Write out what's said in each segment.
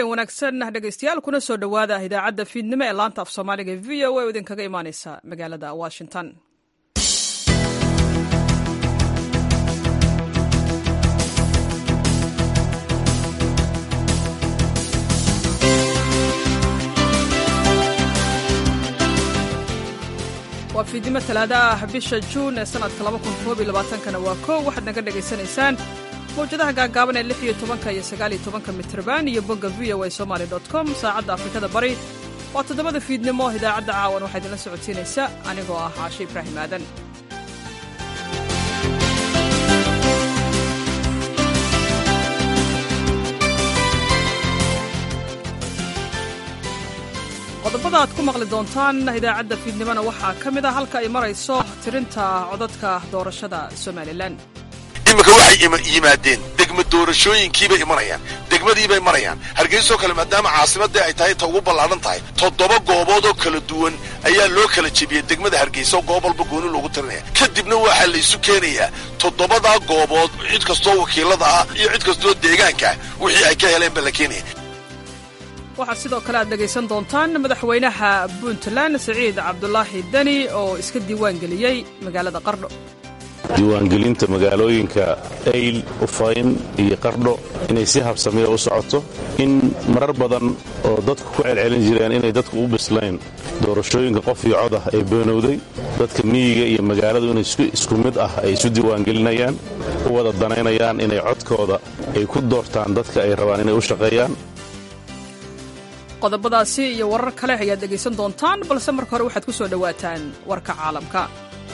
habeen wanaagsan dhegaystayaal kuna soo dhowaada idaacadda fiidnimo ee laanta af soomaaliga v o a oo idinkaga imaaneysa magaalada washington waa fiidnimo talaada ah bisha juun ee sanadka kana waa kow waxaad naga dhegaysanaysaan mawjadaha gaagaaban ee lixiyo tobanka iyo sagaaliyo tobanka mitrban iyo bogga v o a somaly com saacadda afrikada bari waa toddobada fiidnimo idaacadda caawan waxaa idinla socodsiinaysa anigoo ah caashe ibraahim aadan qodobada aad ku maqli doontaan idaacadda fiidnimona waxaa ka mid a halka ay marayso tirinta codadka doorashada somalilan iminka waxay yimaadeen degma doorashooyinkiibay imanayaan degmadiibay marayaan hargeysoo kale maadaama caasimadii ay tahay ta ugu ballaadhan tahay toddoba goobood oo kala duwan ayaa loo kala jebiyey degmada hargeysa oo goob walba gooni loogu tirinaya kadibna waxaa laysu keenayaa toddobadaa goobood cid kastoo wakiilada ah iyo cid kastoo deegaankaah wixii ay ka heleen baa la keenaya waxaad sidoo kale aad dhegaysan doontaan madaxweynaha puntland siciid cabdulaahi deni oo iska diiwaangeliyey magaalada qardho diiwaangelinta magaalooyinka ayl ufayn iyo qardho inay si habsamiya u socoto in marar badan oo dadku ku celcelin jireen inay dadku u bislayn doorashooyinka qof iyo cod ah ee beenowday dadka miyiga iyo magaaladu inay isku mid ah ay isu diiwaangelinayaan u wada danaynayaan inay codkooda ay ku doortaan dadka ay rabaan inay u shaqeeyaan qodobadaasi iyo warar kale ayaad dhegaysan doontaan balse marka hore waxaad ku soo dhowaataan warka caalamka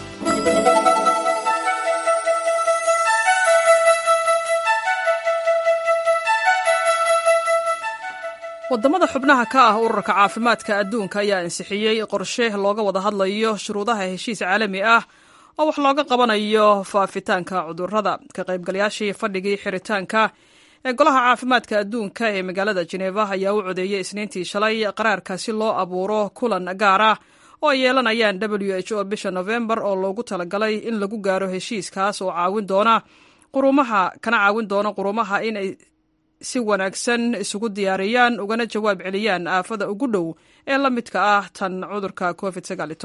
waddamada xubnaha ka ah ururka caafimaadka adduunka ayaa ansixiyey qorshe looga wada hadlayo shuruudaha heshiis caalami ah oo wax looga qabanayo faafitaanka cudurrada ka qaybgalayaashii fadhigii xiritaanka ee golaha caafimaadka adduunka ee magaalada jeneva ayaa u codeeyey isniintii shalay qaraarka si loo abuuro kulan gaar ah oo ay yeelanayaan w h o bisha nofembar oo loogu talagalay in lagu gaaro heshiiskaas oo caawin doona qurumaha kana caawin doona qurumaha inay si wanaagsan isugu diyaariyaan ugana jawaab celiyaan aafada ugu dhow ee la midka ah tan cudurka covid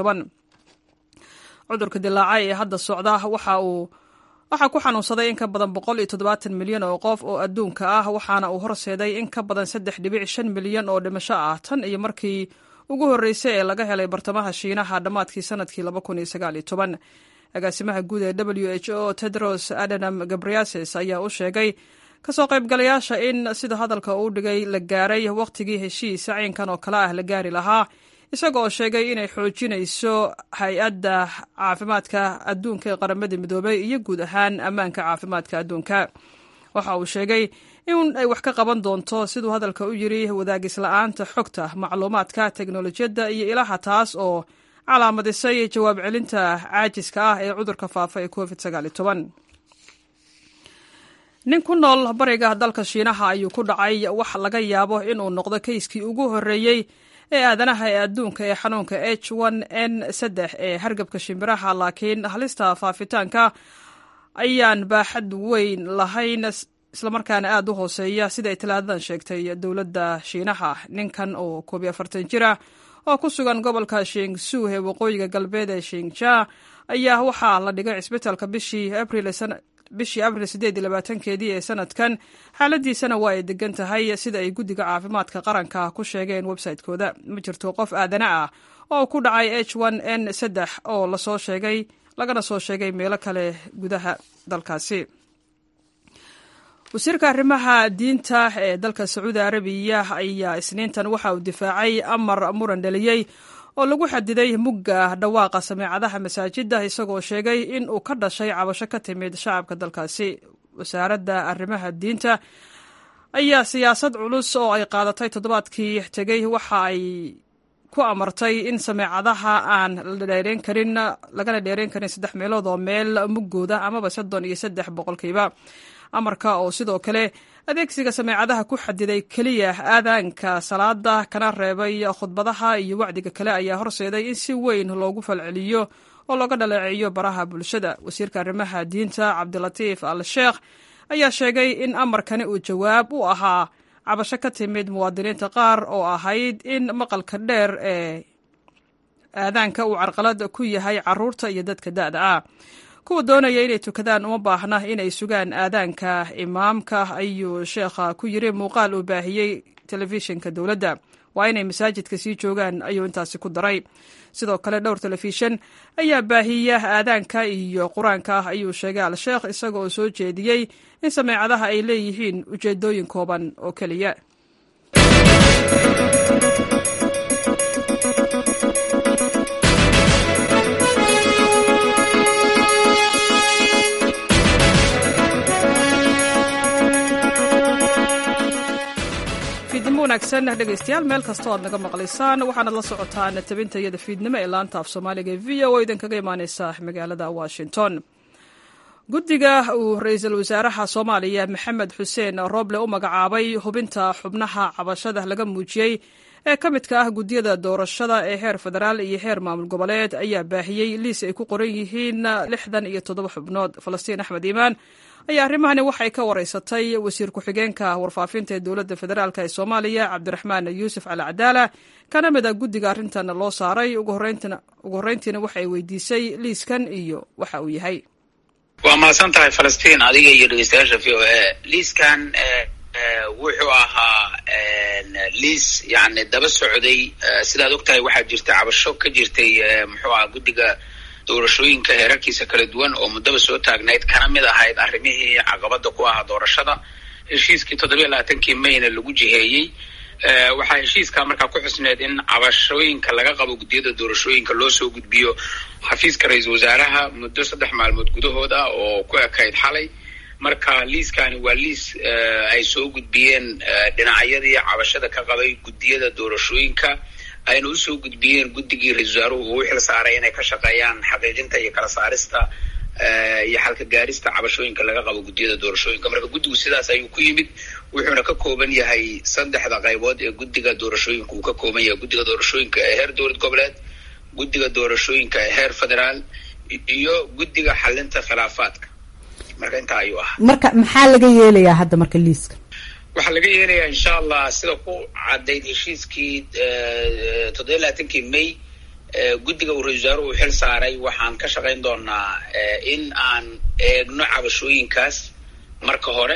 cudurka dilaaca ee hadda socda waxa uu waxaa ku xanuunsaday in ka badan boqol iyo toddobaatan milyan oo qof oo adduunka ah waxaana uu horseeday in ka badan saddex dhibic shan milyan oo dhimasho ah tan iyo markii ugu horreysay ee laga helay bartamaha shiinaha dhammaadkii sanadkii laba kun iyo sagaal iyo toban agaasimaha guud ee w h o tedros adanam gabriases ayaa u sheegay kasoo qaybgalayaasha in sida hadalka uu dhigay la gaaray wakhtigii heshiis caynkan oo kale ah la gaari lahaa isaga oo sheegay inay xoojinayso hay-adda caafimaadka adduunka ee qaramada midoobay iyo guud ahaan ammaanka caafimaadka adduunka waxa uu sheegay in ay wax ka qaban doonto siduu hadalka u yiri wadaagisla'aanta xogta macluumaadka teknolojiyadda iyo ilaha taas oo calaamadisay jawaab celinta caajiska ah ee cudurka faafa ee covid nin ku nool bariga dalka shiinaha ayuu ku dhacay wax laga yaabo inuu noqdo kayskii ugu horreeyey ee aadanaha ee adduunka ee xanuunka h n saddex ee hargabka shimbiraha laakiin halista faafitaanka ayaan baaxad weyn lahayn islamarkaana aad u hooseeya sida ay talaadadan sheegtay dowladda shiinaha ninkan oo koob iyo afartan jir ah oo ku sugan gobolka shingsu ee waqooyiga galbeed ee shinja ayaa waxaa la dhigay cisbitaalka bishii abril bishii abril siddeed iyo labaatankeedii ee sanadkan xaaladiisana waa ay degan tahay sida ay guddiga caafimaadka qaranka ku sheegeen website-kooda ma jirto qof aadana ah oo ku dhacay h n saddex oo lasoo sheegay lagana soo sheegay meelo kale gudaha dalkaasi wasiirka arrimaha diinta ee dalka sacuudi arabiya ayaa isniintan waxa uu difaacay amar muran dhaliyey oo lagu xadiday mugga dhawaaqa sameecadaha masaajidda isagoo sheegay in uu ka dhashay cabasho ka timid shacabka dalkaasi wasaaradda arrimaha diinta ayaa siyaasad culus oo ay qaadatay toddobaadkii tegey waxa ay ku amartay in sameecadaha aan la dheereyn karin lagana dheereyn karin saddex meelood oo meel muggooda amaba soddon iyo saddex boqolkiiba amarka oo sidoo kale adeegsiga sameecadaha ku xadiday keliya aadaanka salaada kana reebay khudbadaha iyo wacdiga kale ayaa horseeday in si weyn loogu falceliyo oo looga dhaleeceeyo baraha bulshada wasiirka arrimaha diinta cabdilatiif al sheekh ayaa sheegay in amarkani uu jawaab u ahaa cabasho ka timid muwaadiniinta qaar oo ahayd in maqalka dheer ee aadaanka uu carqalad ku yahay caruurta iyo dadka da'da ah kuwa doonaya inay tukadaan uma baahna inay sugaan aadaanka imaamka ayuu sheekha ku yiri muuqaal uu baahiyey telefishinka dowladda waa inay masaajidka sii joogaan ayuu intaasi ku daray sidoo kale dhowr telefishin ayaa baahiya aadaanka iyo qur-aanka ayuu sheegay al-sheekh isaga oo soo jeediyey in sameecadaha ay leeyihiin ujeedooyin kooban oo keliya fiidnimo wanaagsan dhegaystayaal meel kastoo aad naga maqlaysaan waxaanad la socotaan tabinta iyada fiidnimo ee laanta af soomaaliga ee v o idinkaga imaaneysa magaalada washington guddiga uu ra-iisul wasaaraha soomaaliya maxamed xuseen rooble u magacaabay hubinta xubnaha cabashada laga muujiyey ee ka midka ah guddiyada doorashada ee heer federaal iyo heer maamul goboleed ayaa baahiyey liis ay ku qoran yihiin lixdan iyo toddoba xubnood falastiin axmed iimaan ayaa arrimahani waxay ka wareysatay wasiir ku-xigeenka warfaafinta ee dowladda federaalk ee soomaaliya cabdiraxmaan yuusuf cali cadaala kana mid a guddiga arrintan loo saaray ugu horreyntiina waxay weydiisay liiskan iyo waxa uu yahay waa mahadsan tahay falastiin adiga iyo dhegeystayaasha v o a liiskan wuxuu ahaa liis yani daba socday sidaad og tahay waxaa jirta cabasho ka jirtay muxuu aha guddiga doorashooyinka heerarkiisa kala duwan oo muddaba soo taagnayd kana mid ahayd arrimihii caqabada ku ahaa doorashada heshiiskii toddobiya labaatankii mayna lagu jiheeyey waxaa heshiiskaa markaa ku xusneed in cabashooyinka laga qabo guddiyada doorashooyinka loo soo gudbiyo xafiiska ra-iisul wasaaraha muddo saddex maalmood gudahood ah oo ku ekayd xalay marka liiskani waa liis ay soo gudbiyeen dhinacyadii cabashada ka qabay guddiyada doorashooyinka ayna usoo gudbiyeen guddigii ra-isul wasaaruhu uu u xil saaray inay ka shaqeeyaan xaqiijinta iyo kala saarista iyo xalka gaarista cabashooyinka laga qabo guddiyada doorashooyinka marka guddigu sidaas ayuu ku yimid wuxuuna ka kooban yahay saddexda qaybood ee guddiga doorashooyinka uu ka kooban yahay guddiga doorashooyinka ee heer dowlad goboleed guddiga doorashooyinka ee heer federaal iyo guddiga xalinta khilaafaadka marka intaa ayuu ahaa marka maxaa laga yeelayaa hadda marka liiska waxaa laga yeelayaa insha allah sida ku caddayd heshiiskii toddobiya labaatankii may guddiga uu ra-isul wasaaruhu uu xil saaray waxaan ka shaqayn doonaa in aan eegno cabashooyinkaas marka hore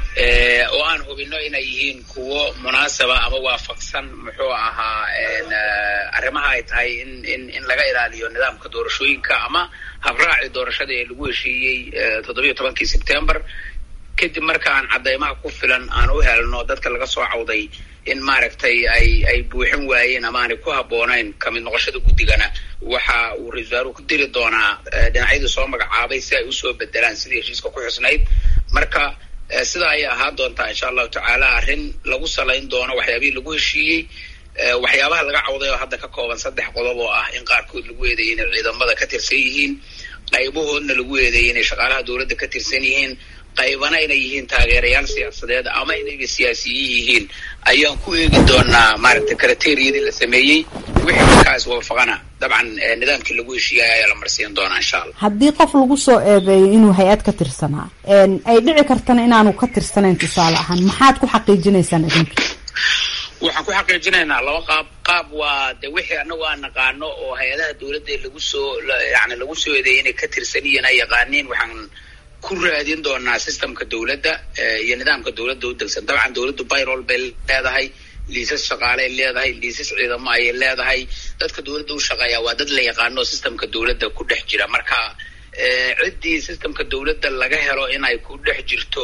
oo aan hubino inay yihiin kuwo munaasaba ama waafaqsan muxuu ahaa arrimaha ay tahay in in in laga ilaaliyo nidaamka doorashooyinka ama habraaci doorashada ee lagu heshiiyey toddobiya tobankii sebtember kadib marka aan caddaymaha ku filan aan u helno dadka laga soo cawday in maaragtay ay ay buuxin waayeen ama aanay ku habboonayn kamid noqoshada guddigana waxa uu ra-isul wasaaruhu ku diri doonaa dhinacyadii soo magacaabay si ay usoo bedelaan sidii heshiiska ku xusnayd marka sidaa ayay ahaan doontaa insha allahu tacaala arrin lagu salayn doono waxyaabihii lagu heshiiyey waxyaabaha laga cawday oo hadda ka kooban saddex qodob oo ah in qaarkood lagu eedeeyay inay ciidamada ka tirsan yihiin qaybahoodna lagu eedeeyay inay shaqaalaha dowladda ka tirsan yihiin qaybana inay yihiin taageerayaal siyaasadeed ama inayba siyaasiyiin yihiin ayaan ku eegi doonaa maaragtay kriteriyadii la sameeyey wixii markaas waafaqana dabcan nidaamkii lagu heshiiyay ayaa la marsiin doonaa insha allah haddii qof lagu soo eedeeyo inuu hay-ad ka tirsanaa ay dhici kartana inaanu ka tirsanayn tusaale ahaan maxaad ku xaqiijinaysaan idinka waxaan ku xaqiijinaynaa laba qaab qaab waa de wixii anagu aan naqaano oo hay-adaha dowladda lagu soo yani lagu soo eedeeyay inay ka tirsan yihiin ay yaqaaniin waxaan ku raadin doonaa systemka dowladda iyo nidaamka dowladda u degsan dabcan dowladdu byrol bay leedahay liisas shaqaaley leedahay liisas ciidamo ayay leedahay dadka dowladda u shaqeeya waa dad la yaqaano systemka dowladda ku dhex jira marka ciddii systemka dowladda laga helo inay ku dhex jirto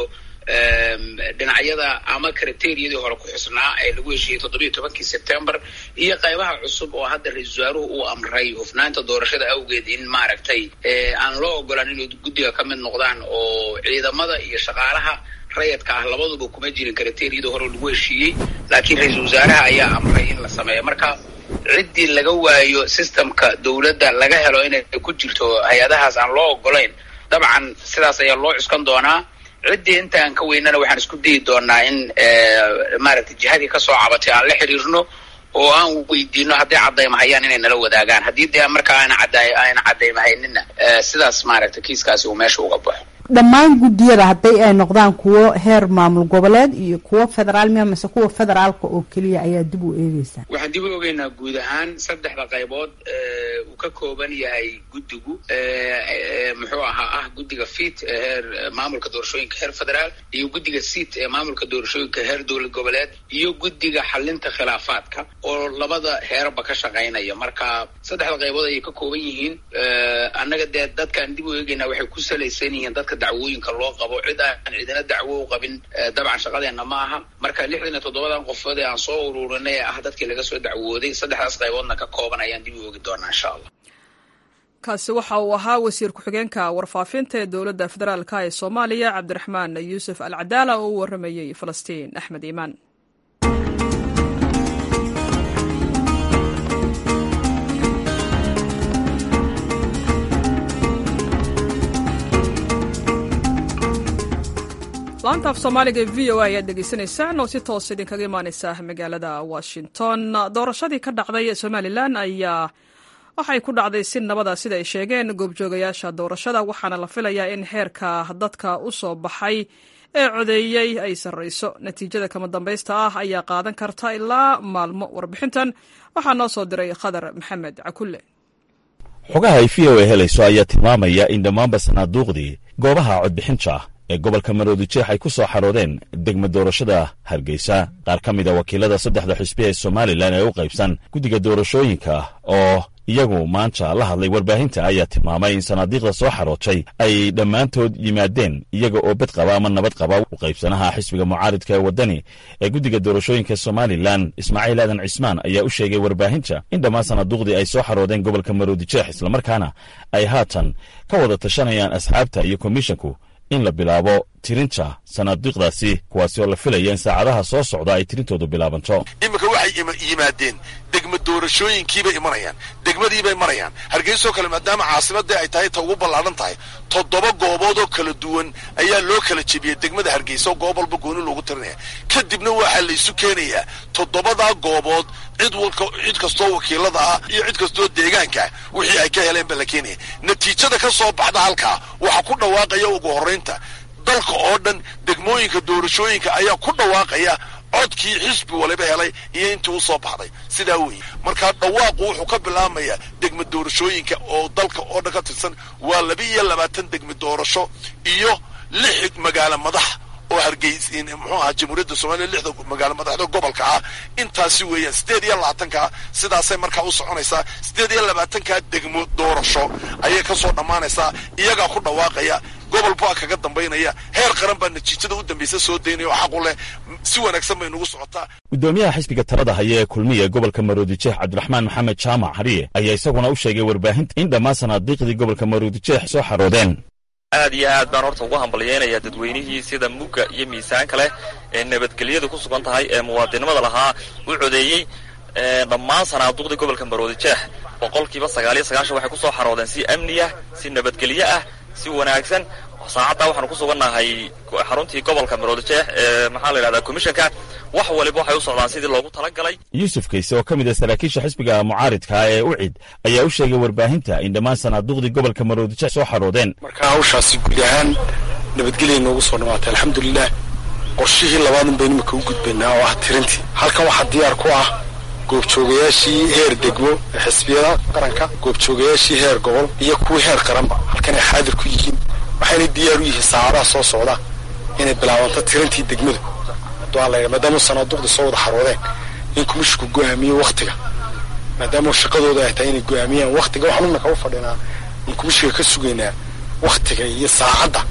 dhinacyada ama kriteriyadii hore ku xusnaa ee lagu heshiiyey toddobiya tobankii sebtember iyo qaybaha cusub oo hadda ra-isul wasaaruhu uu amray hufnaanta doorashada awgeed in maaragtay aan loo ogolaan inay guddiga ka mid noqdaan oo ciidamada iyo shaqaalaha rayadka ah labaduba kuma jirin kriteriyadii hore lagu heshiiyey laakiin ra-iisul wasaaraha ayaa amray in la sameeyo marka ciddii laga waayo systemka dowladda laga helo inay ku jirto hay-adahaas aan loo ogolayn dabcan sidaas ayaa loo cuskan doonaa ciddii inta aan ka weynana waxaan isku dayi doonaa in maaragtay jihadii kasoo cabatay aan la xiriirno oo aan weydiino hadday caddaymahayaan inay nala wadaagaan haddii dee markaa aana cadda aana caddaymahayninna sidaas maaragtay kiiskaasi uu meesha uga baxo dhammaan guddiyada hadday ay noqdaan kuwo heer maamul goboleed iyo kuwo federaal miya mase kuwa federaalka oo keliya ayaa dib u eegeysaa waxaan dib u ogeynaa guud ahaan saddexda qaybood uu ka kooban yahay guddigu muxuu ahaa ah guddiga fit ee heer maamulka doorashooyinka heer federaal iyo guddiga sit ee maamulka doorashooyinka heer dowlad goboleed iyo guddiga xalinta khilaafaadka oo labada heerba ka shaqaynaya marka saddexda qaybood ayay ka kooban yihiin annaga dee dadkaan dib u eegeynaa waxay ku salaysan yihiin dadka dacwooyinka loo qabo cid aan cidina dacwo u qabin dabcan shaqadeenna ma aha marka lixdan iyo toddobadan qofood ee aan soo ururinay ee ah dadkii laga soo dacwooday saddexdaas qayboodna ka kooban ayaan dib u oogi doonaa insha allah kaasi waxa uu ahaa wasiir ku-xigeenka warfaafinta ee dowladda federaalka ee soomaaliya cabdiraxmaan yuusuf al cadaala oo u waramayey falastiin axmed iimaan laanta af soomaaliga ee v o a ayaad dhegeysanaysaan oo si toos idinkaga imaaneysa magaalada washington doorashadii ka dhacday somalilan ayaa waxay ku dhacday si nabada sida ay sheegeen goobjoogayaasha doorashada waxaana la filayaa in heerka dadka u soo baxay ee codeeyey ay sarreyso natiijada kama dambaysta ah ayaa qaadan karta ilaa maalmo warbixintan waxaa noo soo diray khadar maxamed cakulle xogaha ay v o a helayso ayaa tilmaamaya in dhammaanba sanaaduuqdii goobaha codbixinta ee gobolka maroodijeex ay ku soo xaroodeen degma doorashada hargeysa qaar ka mid a wakiilada saddexda xisbi ee somalilan ee u qaybsan guddiga doorashooyinka oo iyagu maanta la hadlay warbaahinta ayaa tilmaamay in sanaadiiqda soo xarootay ay dhammaantood yimaadeen iyaga oo bed qaba ama nabad qaba u qaybsanaha xisbiga mucaaridka ee waddani ee guddiga doorashooyinka somalilan ismaaciil aadan cismaan ayaa u sheegay warbaahinta in dhammaan sanaaduuqdii ay soo xaroodeen gobolka maroodijeex islamarkaana ay haatan ka wada tashanayaan asxaabta iyo komishinku in la bilaabo tirinta sanaadiiqdaasi kuwaasi oo la filaya in saacadaha soo socda ay tirintoodu bilaabanto iminka waxay yimaadeen degma doorashooyinkiibay imanayaan degmadiibay marayaan hargeysoo kale maadaama caasimadii ay tahay ta ugu ballaadhan tahay toddoba goobood oo kala duwan ayaa loo kala jebiyey degmada hargeysa oo goob walba gooni loogu tirinaya kadibna waxaa laysu keenayaa toddobadaa goobood cid walka cid kastoo wakiilada ah iyo cid kastoo deegaanka wixii ay ka heleen ba la keenaya natiijada ka soo baxda halkaa waxaa ku dhawaaqaya ugu horraynta dalka oo dhan degmooyinka doorashooyinka ayaa ku dhawaaqaya codkii xisbi waliba helay iyo intii u soo baxday sidaa weeye markaa dhawaaqu wuxuu ka bilaabmayaa degma doorashooyinka oo dalka oo dhan ka tirsan waa laba iyo labaatan degma doorasho iyo lix magaalo madax oo hargeys muxuu ahaa jamhuuriyadda soomaliya lixda magaalo madaxda gobolka ah intaasi weeyaan siddeed iyo labaatankaa sidaasay markaa u soconaysaa siddeed iyo labaatankaa degmo doorasho ayay ka soo dhammaanaysaa iyagaa ku dhawaaqaya gobol baa kaga dambaynaya heer qaran baa natiijada u dambaysa soo daynaya oo xaqu leh si wanaagsan bay nugu socotaa guddoomiyaha xisbiga talada haya ee kulmiya gobolka maroodijeex cabdiraxmaan maxamed jaamac hariye ayaa isaguna u sheegay warbaahinta in dhammaan sanaadiiqdii gobolka maroodijeex soo xaroodeen aad iyo aad baan horta ugu hambalyeynayaa dadweynihii sida mugga iyo miisaanka leh ee nabadgelyadu ku sugan tahay ee muwaadinimada lahaa u codeeyey dhammaan sanaaduuqdii gobolka maroodijeex boqolkiiba sagaal iyo sagaashan waxay ku soo xaroodeen si amniyah si nabadgelyo ah si wanaagsan saacaddaa waxaanu ku sugannahay xaruntii gobolka maroodijeex ee maxaa la yidhahdaa commissionka wax waliba waxay u socdaan sidii loogu talagalay yuusuf kayse oo ka mid ah saraakiisha xisbiga mucaaridka ee ucid ayaa u sheegay warbaahinta in dhammaan sanaaduuqdii gobolka maroodijeex soo xaroodeen marka hawshaasi guud ahaan nabadgelya noogu soo dhammaatay alxamdulilah qorshihii labaadun baynu imika u gudbaynaa oo ah tirintii halkan waxaa diyaar ku ah goobjoogayaashii heer degmo ee xisbiyada qaranka goobjoogayaashii heer gobol iyo kuwii heer qaranba halkan ay xaadir ku yihiin waxayna diyaar u yihiin saacadaha soo socda inay bilaabanto tirintii degmadu duaala maadaama sanaaduuqda soo wada xaroodeen in kumishinku go'aamiyo wakhtiga maadaama shaqadooda ay tahay inay go'aamiyaan wakhtiga waxaan imika u fadhinaa in kumishiga ka sugaynaa wakhtiga iyo saacadda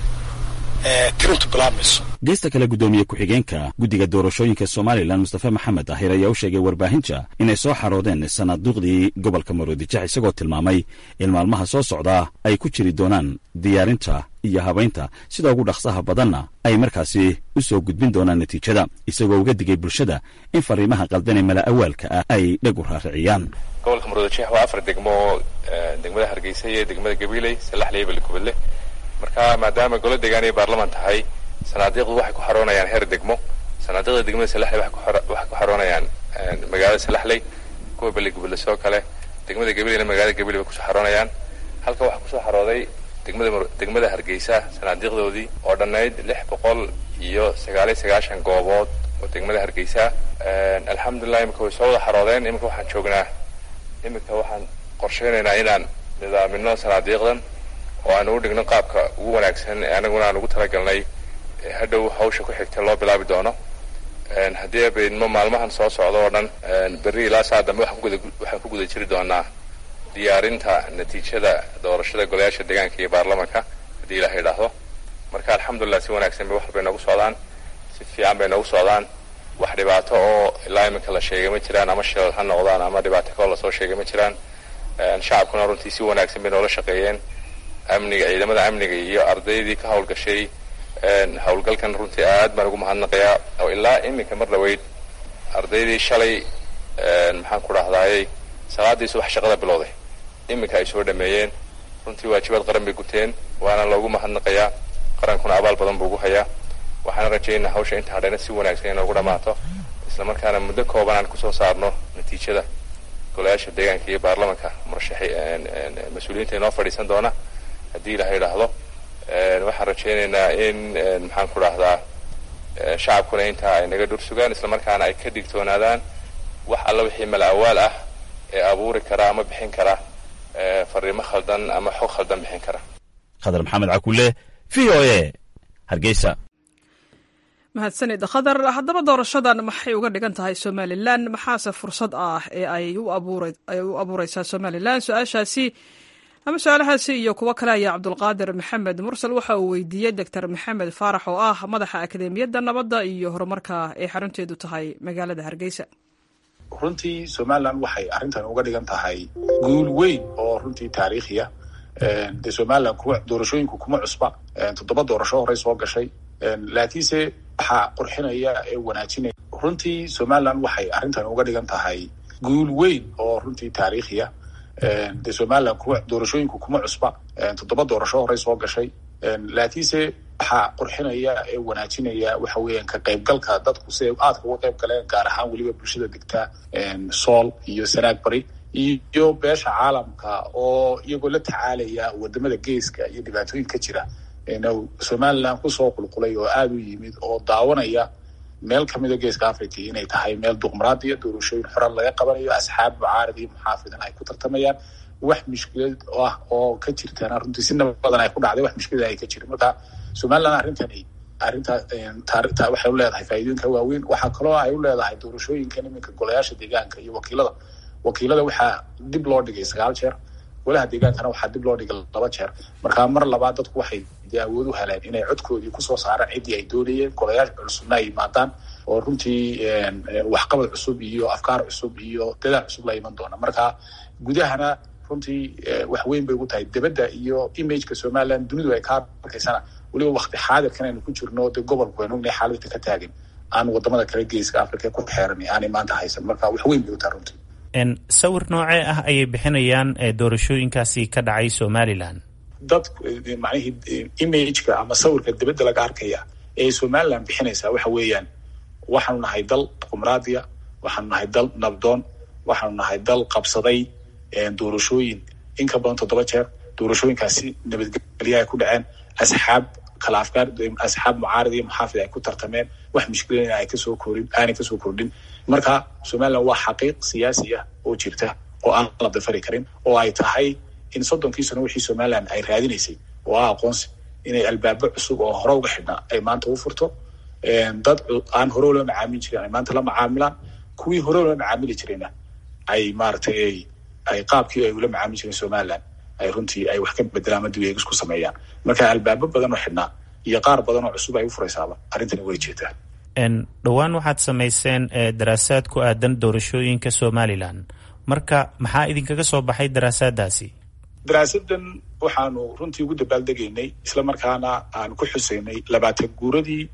ee tirintu bilaabmayso geesta kale guddoomiye ku-xigeenka guddiga doorashooyinka somalilan mustafe maxamed ahir ayaa u sheegay warbaahinta inay soo xaroodeen sanaaduuqdii gobolka maroodijex isagoo tilmaamay in maalmaha soo socdaa ay ku jiri doonaan diyaarinta iyo habaynta sida ugu dhaqsaha badanna ay markaasi u soo gudbin doonaan natiijada isagoo uga digay bulshada in fariimaha qaldanee mala awaalka ah ay dheg u raariciyaan gobolka maroodijeex waa afar degmo degmada hargeysa iyo degmada gabiiley salaxley balikubadle marka maadaama golo deegaan ay baarlaman tahay sanaadiiqdu waxay ku xaroonayaan heer degmo sanaadiiqda degmada salaxley waxay ku xaroonayaan magaalada salaxley kuwa baligubadle sidoo kale degmada gabileyna magaalada gabiley bay kusoo xaroonayaan halka waxaa kusoo xarooday degmada degmada hargeysa sanaadiiqdoodii oo dhannayd lix boqol iyo sagaaliyo sagaashan goobood oo degmada hargeysa alxamdulilah iminka way soo wada xaroodeen iminka waxaan joognaa iminka waxaan qorsheynaynaa inaan nidaamino sanaadiiqdan oo aan ugu dhigno qaabka ugu wanaagsan ee anaguna aan ugu talagalnay hadhow hawsha ku xigta loo bilaabi doono haddii abaydmo maalmahan soo socda oo dhan berri ilaa saa dambe waxaan ku guda jiri doonaa diyaarinta natiijada doorashada golayaasha deegaanka iyo baarlamanka haddii ilaah idhaahdo marka alxamdulilah si wanaagsan bay wax bay noogu socdaan si fiican bay noogu socdaan wax dhibaato oo ilaa iminka la sheegay ma jiraan ama shilal ha noqdaan ama dhibaato kaloo lasoo sheegay ma jiraan shacabkuna runtii si wanaagsan bay noola shaqeeyeen amniga ciidamada amniga iyo ardaydii ka hawlgashay hawlgalkan runtii aad baan ugu mahadnaqayaa oo ilaa iminka mar dhaweyd ardaydii shalay maxaan ku dhahdaayey salaadii subax shaqada bilowday iminka ay soo dhameeyeen runtii waajibaad qaran bay guteen waana loogu mahadnaqayaa qarankuna abaal badan buu ugu hayaa waxaana rajaynaa hawsha inta hadhayna si wanaagsan inoogu dhammaato islamarkaana muddo kooban aan kusoo saarno natiijada golayaasha deegaanka iyo baarlamanka murashaxi mas-uuliyiinta inoo fadhiisan doona haddii ilaha idhaahdo waxaan rajaynaynaa in maxaan ku dhahdaa shacabkuna intaa ay naga dhur sugaan islamarkaana ay ka digtoonaadaan wax alla wixii mala awaal ah ee abuuri kara ama bixin kara fariimo khaldan ama xog khaldan bixin kara khadar maxamed cakule v o a hargeysa mahadsanid khadar haddaba doorashadan maxay uga dhigan tahay somalilan maxaase fursad ah ee ay u abuureysaa somalilan su-aashaasi ama su-aalahaasi iyo kuwo kale ayaa cabdulqaadir maxamed mursal waxa uu weydiiyey doctor maxamed faarax oo ah madaxa akademiyadda nabadda iyo horumarka ee xarunteedu tahay magaalada hargeysa runtii somalilan waxay arrintan uga dhigan tahay guul weyn oo runtii taariikhiya dee somalilan kuma doorashooyinku kuma cusba toddoba doorasho horey soo gashay laakiinse waxaa qurxinaya ee wanaajinaya runtii somalilan waxay arrintan uga dhigan tahay guul weyn oo runtii taariikhiya dee somalilan kuma doorashooyinku kuma cusba toddoba doorasho horey soo gashay laakiinse waxaa qurxinaya ee wanaajinaya waxa weeyaan ka qaybgalka dadku si ay aadka uga qayb galeen gaar ahaan weliba bulshada degta sool iyo sanaag bari iyo beesha caalamka oo iyagoo la tacaalaya wadamada geeska iyo dhibaatooyin ka jira somalilan kusoo qulqulay oo aada u yimid oo daawanaya meel kamida geeska africa inay tahay meel duqmaraadiya doorashooyin xoran laga qabanayo asxaab mucaarad iyo muxaafidan ay ku tartamayaan wax mushkilad ah oo ka jirtana runtii si nabadan ay ku dhacday wax mushkilad ay ka jirin marka somalilan arrintani arrinta waxay u leedahay faa'iidooyinka waaweyn waxaa kaloo ay u leedahay doorashooyinkan iminka golayaasha deegaanka iyo wakiilada wakiilada waxaa dib loo dhigay sagaal jeer golaha deegaankana waxaa dib loo dhigay laba jeer marka mar labaad dadku waxay dee awood u heleen inay codkoodii kusoo saaraan ciddii ay doonayeen golayaasha cusubna ay yimaadaan oo runtii waxqabad cusub iyo afkaar cusub iyo dadaal cusub la iman doona marka gudahana runtii wax weyn bay ugu tahay debadda iyo imageka somalilan dunidu ay ka arkaysana weliba wakti xaadirkan aynu ku jirno dee gobolku aynu ognahay xaaladda ka taagan aan wadamada kale geeska africa ku xeeran aanay maanta haysan marka wax weyn bay u tahay runtii sawir noocee ah ayay bixinayaan doorashooyinkaasi ka dhacay somalilan dad macnihii imageka ama sawirka dibadda laga arkaya ee somalilan bixinaysaa waxa weeyaan waxaanu nahay dal qumraadiya waxaanu nahay dal nabdoon waxaanu nahay dal qabsaday doorashooyin in ka badan toddoba jeer doorashooyinkaasi nabadgelya ay ku dhaceen asxaab kala afkaar asxaab mucaarad iyo muxaafid ay ku tartameen wax mushkilana ay kasoo korin aanay kasoo kordhin marka somalilan waa xaqiiq siyaasi ah oo jirta oo aan la dafari karin oo ay tahay in soddonkii sano wixii somalilan ay raadinaysay oo ah aqoonsi inay albaabo cusub oo hore uga xidhnaa ay maanta u furto dad aan hore ula macaamili jirin ay maanta la macaamilaan kuwii hore ula macaamili jirayna ay maaragtay ay qaabkii ay ula macaamili jireen somalilan ay runtii ay wax ka bedelaan ama dib eegis ku sameeyaan marka albaabo badan oo xidhnaa iyo qaar badan oo cusub ay u furaysaaba arrintani way jeetaa dhowaan waxaad samayseen daraasaad ku aadan doorashooyinka somalilan marka maxaa idinkaga soo baxay daraasaadaasi daraasadan waxaanu runtii ugu dabaaldegaynay isla markaana aan ku xusaynay labaatan guuradii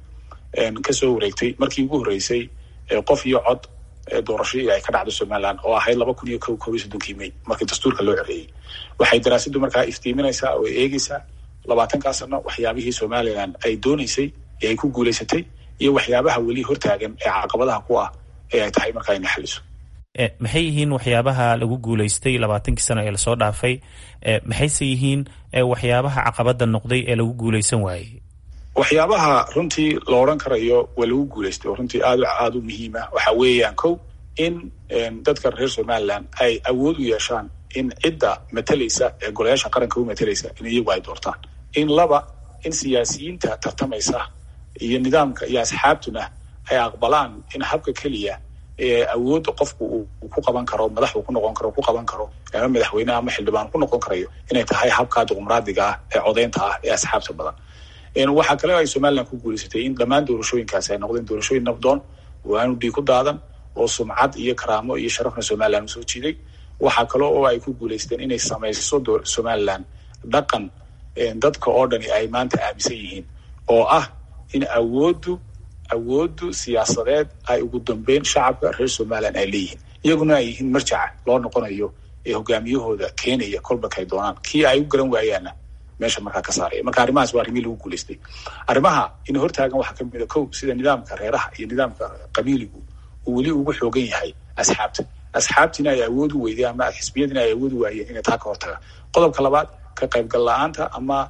kasoo wareegtay markii ugu horreysay qof iyo cod doorashadii ay ka dhacdo somalilan oo ahayd laba kun iyo ko kob iyo soddonkii may markii dastuurka loo coreeyey waxay daraasaddu markaa iftiiminaysaa oo eegeysaa labaatankaa sano waxyaabihii somalilan ay dooneysay ee ay ku guulaysatay iyo waxyaabaha weli hortaagan ee caqabadaha ku ah ee ay tahay markaa ina xaliso maxay yihiin waxyaabaha lagu guulaystay labaatankii sano ee lasoo dhaafay maxayse yihiin waxyaabaha caqabada noqday ee lagu guulaysan waayey waxyaabaha runtii la odhan karayo waa lagu guulaystay oo runtii aad aada u muhiima waxa weeyaan kow in dadka reer somaliland ay awood u yeeshaan in cidda matalaysa ee golayaasha qaranka u matalaysa in iyagu ay doortaan in laba in siyaasiyiinta tartamaysa iyo nidaamka iyo asxaabtuna ay aqbalaan in habka keliya ee awoodda qofku uu ku qaban karo madax uu ku noqon karo ku qaban karo ama madaxweyne ama xildhibaan ku noqon karayo inay tahay habka dimuqraadiga ah ee codeynta ah ee asxaabta badan waxaa kale ay somaliland ku guulaysatay in dhammaan doorashooyinkaasi ay noqdeen doorashooyin nabdoon oo aanu dhiig ku daadan oo sumcad iyo karaamo iyo sharafna somaliland usoo jiiday waxaa kale oo ay ku guulaysteen inay samayso somaliland dhaqan dadka oo dhani ay maanta aaminsan yihiin oo ah in awooddu awooddu siyaasadeed ay ugu dambeyn shacabka reer somaliland ay leeyihiin iyaguna ay yihiin marjaca loo noqonayo ee hogaamiyahooda keenaya kolba kay doonaan kii ay u garan waayaanna meesha markaa ka saaraya marka arrimahaas waa arrimihii lagu guulaystay arrimaha in hortaagan waxaa kamid a kow sida nidaamka reeraha iyo nidaamka qabiiligu uu weli ugu xoogan yahay asxaabta asxaabtiina ay awood u weydeen ama xisbiyadiina ay awood u waayeen inay taa ka hortagaan qodobka labaad ka qaybgal la-aanta ama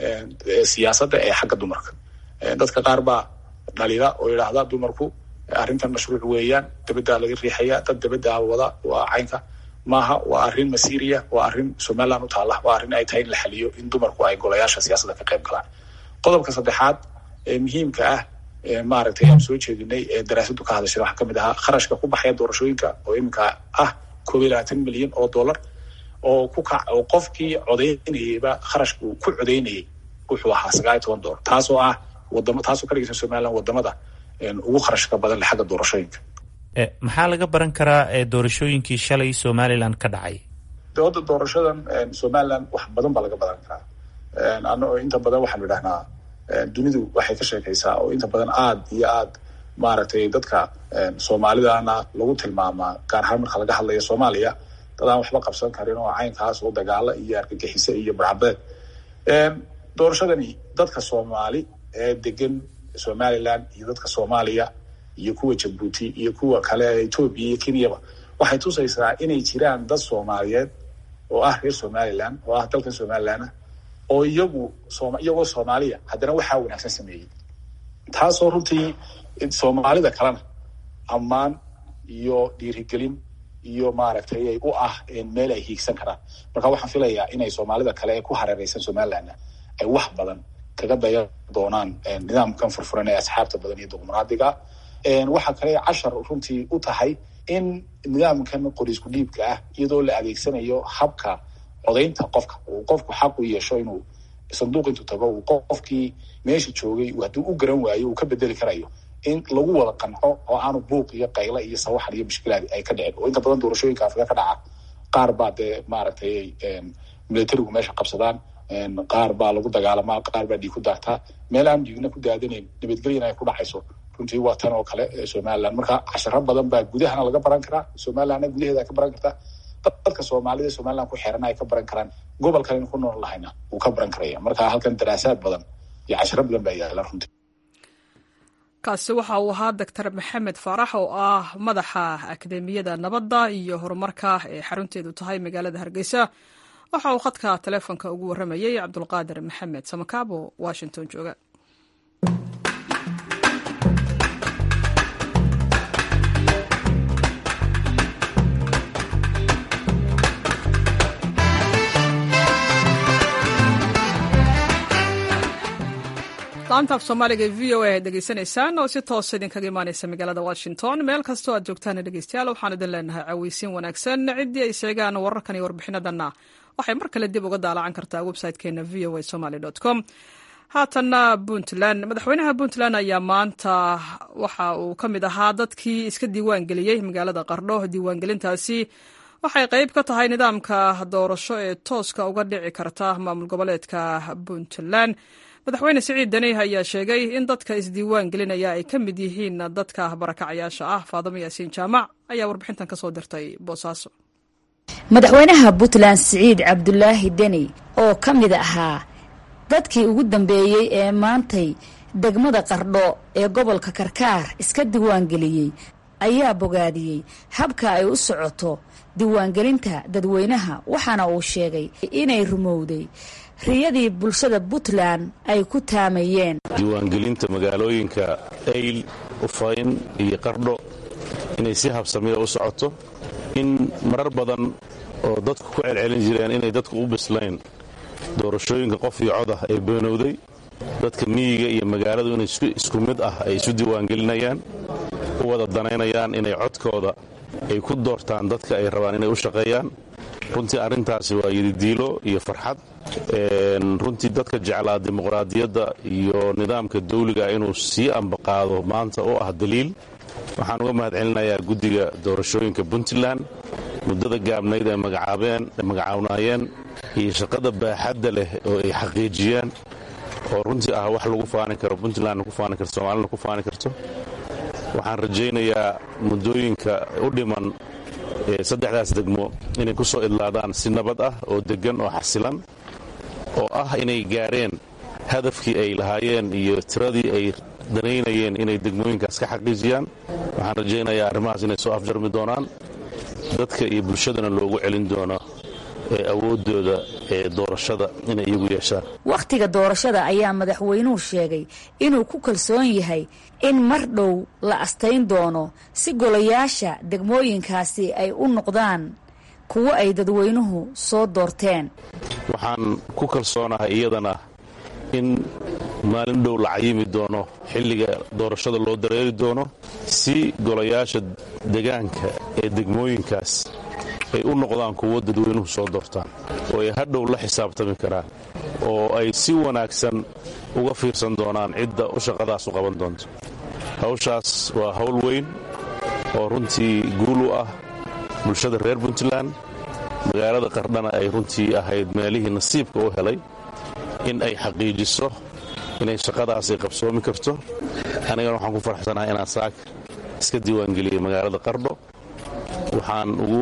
siyaasadda ee xagga dumarka dadka qaar baa dhalida oo yidhaahda dumarku arrintan mashruuc weeyaan dabaddaa laga riixaya dad dabaddaa wada waa caynka maaha waa arrin masiiriya waa arrin somaliland u taalla waa arrin ay tahay in la xaliyo in dumarku ay golayaasha siyaasadda ka qayb galaan qodobka saddexaad ee muhiimka ah maaragtay aan soo jeedinay ee daraasadu ka hadashay waxaa kamid ahaa kharashka ku baxaya doorashooyinka oo iminka ah koob iyo labaatan milyan oo dollar oo ku kac oo qofkii codeynayayba kharashku ku codeynayay wuxuu ahaa sagaal iyo toban dollar taasoo ah wadamo taasoo ka dhigaysa somaliland wadamada ugu kharashka badan xagga doorashooyinka maxaa laga baran karaa doorashooyinkii shalay somaliland ka dhacay dooda doorashadan somaliland wax badan baa laga baran karaa ano inta badan waxaanu idhahnaa dunidu waxay ka sheekaysaa oo inta badan aad iyo aad maaragtay dadka soomaalidana lagu tilmaamaa gaar ahaan marka laga hadlayo soomaaliya dad aan waxba qabsan karin oo caynkaas oo dagaalo iyo argagixise iyo barcabeed doorashadani dadka soomaali ee degan somaliland iyo dadka soomaaliya iyo kuwa jabuuti iyo kuwa kale ee etoobiya iyo kenyaba waxay tusaysaa inay jiraan dad soomaaliyeed oo ah reer somaliland oo ah dalkan somalilandna oo iyagu iyagoo soomaaliya haddana waxaa wanaagsan sameeyey taasoo runtii soomaalida kalena ammaan iyo dhiirigelin iyo maaragtay u ah meel ay hiigsan karaan marka waxaan filayaa inay soomaalida kale ee ku hareereysan somalilandna ay wax badan kaga dayan doonaan nidaamkan furfuran ee asxaabta badan iyo dimuqraadiga waxaa kale cashar runtii u tahay in nidaamkan qorisku dhiibka ah iyadoo la adeegsanayo habka codaynta qofka uu qofku xaq u yeesho inuu sanduuq intuu tago uu qofkii meesha joogay hadduu u garan waayo uu ka bedeli karayo in lagu wada qanco oo aanu buuq iyo qaylo iyo sawaxan iyo mushkilaad ay ka dhicin oo inta badan doorashooyinka afrika ka dhaca qaar baa dee maaragtay militarigu meesha qabsadaan qaar baa lagu dagaalamaa qaar baa dhiig ku daartaa meel aan dhiigna ku daadanayn nabadgelyana ay ku dhacayso runtii waa tan oo kale somaliland marka casharo badan baa gudahana laga baran karaa somalilandna gudaheeda ay ka baran kartaa dadka soomaalida somaliland ku xeerana ay ka baran karaan gobolkan ku nool lahayna wuu ka baran karaya marka halkan daraasaad badan iyo casharo badan baa yaala runtii kaasi waxa uu ahaa doctor maxamed faarax oo ah madaxa akademiyada nabadda iyo horumarka ee xarunteedu tahay magaalada hargeysa waxa uu khadka taleefonka ugu warramayey cabdulqaadir maxamed samakaabo washington jooga laantaaf soomaaliga e v o a aad degeysanaysaan oo si toosa idinkaga imaaneysa magaalada washington meel kastoo aad joogtaan dhegeystayaal waxaan idin leenahay caweysiin wanaagsan ciddii ay sheegaan wararkan iyo warbixinadanna waxay mar kale dib uga daalacan kartaa website-keena v o a somaly com haatanna puntland madaxweynaha puntland ayaa maanta waxa uu ka mid ahaa dadkii iska diiwaan geliyey magaalada qardho diiwaangelintaasi waxay qayb ka tahay nidaamka doorasho ee tooska uga dhici karta maamul goboleedka puntland madaxweyne siciid deni ayaa sheegay in dadka isdiiwaan gelinaya ay ka mid yihiin dadka barakacayaasha ah faadamo yaasiin jaamac ayaa warbixintan kasoo dirtay boosaaso madaxweynaha puntland siciid cabdulaahi deni oo ka mid ahaa dadkii ugu dambeeyey ee maantay degmada qardho ee gobolka karkaar iska diiwaangeliyey ayaa bogaadiyey habka ay u socoto diiwaangelinta dadweynaha waxaana uu sheegay inay rumowday riyadii bulshada puntland ay ku taamayeen diiwaangelinta magaalooyinka ayl ufayn iyo qardho inay si habsamiya u socoto in marar badan oo dadku ku celcelin jireen inay dadku u bislayn doorashooyinka qof iyo cod ah ee beenowday dadka miyiga iyo magaaladu inay isku mid ah ay isu diiwaangelinayaan u wada danaynayaan inay codkooda ay ku doortaan dadka ay rabaan inay u shaqeeyaan runtii arrintaasi waa yididiilo iyo farxad runtii dadka jeclaa dimuqraadiyadda iyo nidaamka dawliga inuu sii ambaqaado maanta oo ah daliil waxaan uga mahad celinayaa guddiga doorashooyinka puntland muddada gaabnayd ay magacaabeen magacaawnayeen iyo shaqada baaxadda leh oo ay xaqiijiyeen oo runtii ah wax lagu faani karo puntlandna ku faani karto soomaalina ku faani karto waxaan rajaynayaa muddooyinka u dhiman saddexdaas degmo inay ku soo idlaadaan si nabad ah oo deggan oo xasilan oo ah inay gaareen hadafkii ay lahaayeen iyo tiradii ay danaynayeen inay degmooyinkaas ka xaqiijiyaan waxaan rajaynayaa arrimahaas inay soo afjarmi doonaan dadka iyo bulshadana loogu celin doono ee awooddooda ee doorashada inay iyagu yeeshaan wakhtiga doorashada ayaa madaxweynuhu sheegay inuu ku kalsoon yahay in mar dhow la astayn doono si golayaasha degmooyinkaasi ay u noqdaan kuwo ay dadweynuhu soo doorteen waxaan ku kalsoonahay iyadana in maalin dhow la cayimi doono xilliga doorashada loo dareeri doono si golayaasha degaanka ee degmooyinkaas ay u noqdaan kuwo dadweynuhu soo doortaan oo ay hadhow la xisaabtami karaan oo ay si wanaagsan uga fiirsan doonaan cidda u shaqadaas u qaban doonto hawshaas waa hawl weyn oo runtii guul u ah bulshada reer puntland magaalada qardhana ay runtii ahayd meelihii nasiibka u helay in ay xaqiijiso inay shaqadaas ay qabsoomi karto anigana waxaan ku farxsanahay inaan saak iska diiwaangeliyey magaalada qardho waxaan ugu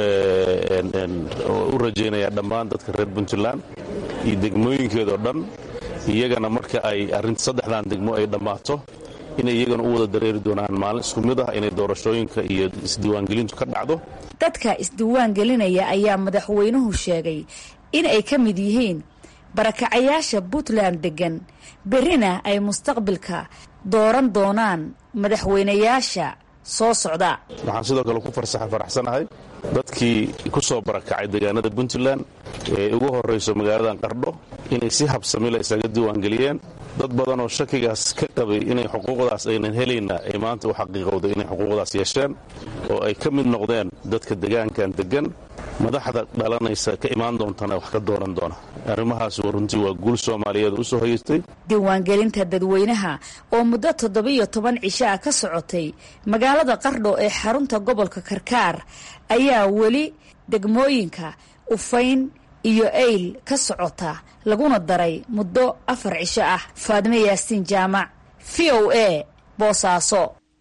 u rajaynayaa dhammaan dadka reer puntland iyo degmooyinkeedao dhan iyagana marka ay arrinta saddexdan degmo ay dhammaato inay iyagana u wada dareeri doonaan maalin isku mid ah inay doorashooyinka iyo isdiiwaangelintu ka dhacdo dadka isdiiwaangelinaya ayaa madaxweynuhu sheegay in ay ka mid yihiin barakacayaasha puntland deggan berrina ay mustaqbilka dooran doonaan madaxweynayaasha soo socda waxaan sidoo kale ku faraxsanahay dadkii ku soo barakacay deegaanada puntland ee ugu horrayso magaaladan qardho inay si habsamila isaga diiwaangeliyeen dad badan oo shakigaas ka qabay inay xuquuqdaas aynan helayna ay maanta u xaqiiqowday inay xuquuqdaas yeesheen oo ay ka mid noqdeen dadka degaankan deggan madaxda dhalanaysa ka imaan doontana wax ka dooran doona arrimahaas runtii waa guul soomaaliyeed u soo hayeystay diiwaangelinta dadweynaha oo muddo toddobiyo toban cisho ah ka socotay magaalada qardho ee xarunta gobolka karkaar ayaa weli degmooyinka ufayn iyo eyl ka socota laguna daray muddo afar cisho ah faadime yaasiin jaamac v o a boosaaso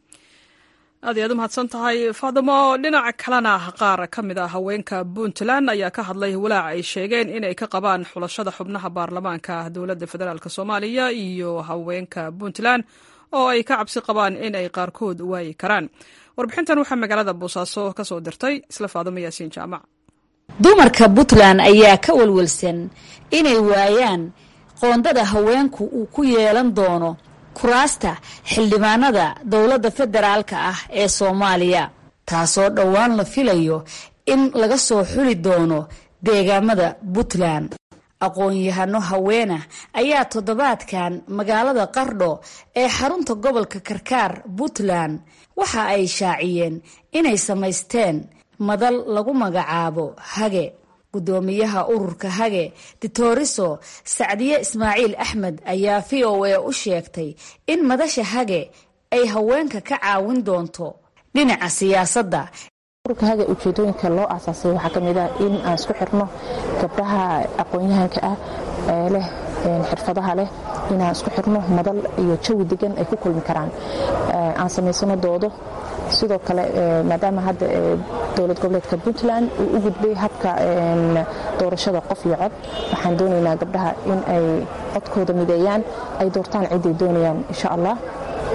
aad iy aad u mahadsan tahay faadimo dhinaca kalena qaar ka mid ah haweenka puntland ayaa ka hadlay walaac ay sheegeen inay ka qabaan xulashada xubnaha baarlamaanka dowladda federaalk soomaaliya iyo haweenka puntland oo ay ka cabsi qabaan in ay qaarkood waayi karaan warbixintan waxaa magaalada boosaaso ka soo dirtay isla faadimo yaasiin jaamac dumarka puntland ayaa ka walwalsan inay waayaan qoondada haweenku uu ku yeelan doono kuraasta xildhibaanada dowladda federaalka ah ee soomaaliya taasoo dhowaan la filayo in laga soo xuli doono deegaamada puntland aqoon-yahano haweena ayaa toddobaadkan magaalada qardho ee xarunta gobolka karkaar puntland waxa ay shaaciyeen inay samaysteen madal lagu magacaabo hage gudoomiyaha ururka hage ditoriso sacdiye ismaaciil axmed ayaa v o a u sheegtay in madasha hage ay haweenka ka caawin doonto dhinaca siyaasadda ururka hage ujeedooyinka loo aasaasay waxaa ka mid ah in aan isku xirno gabdhaha aqoon-yahanka ah ee leh xirfadaha leh inaan isku xirno madal iyo jawi degan ay ku kulmi karaan aan samaysano doodo sidoo kale maadaama hadda dowlad goboleedka puntland uu u gudbay habka doorashada qof iyo cod waxaan doonaynaa gabdhaha in ay codkooda mideeyaan ay doortaan ciday doonayaan insha allah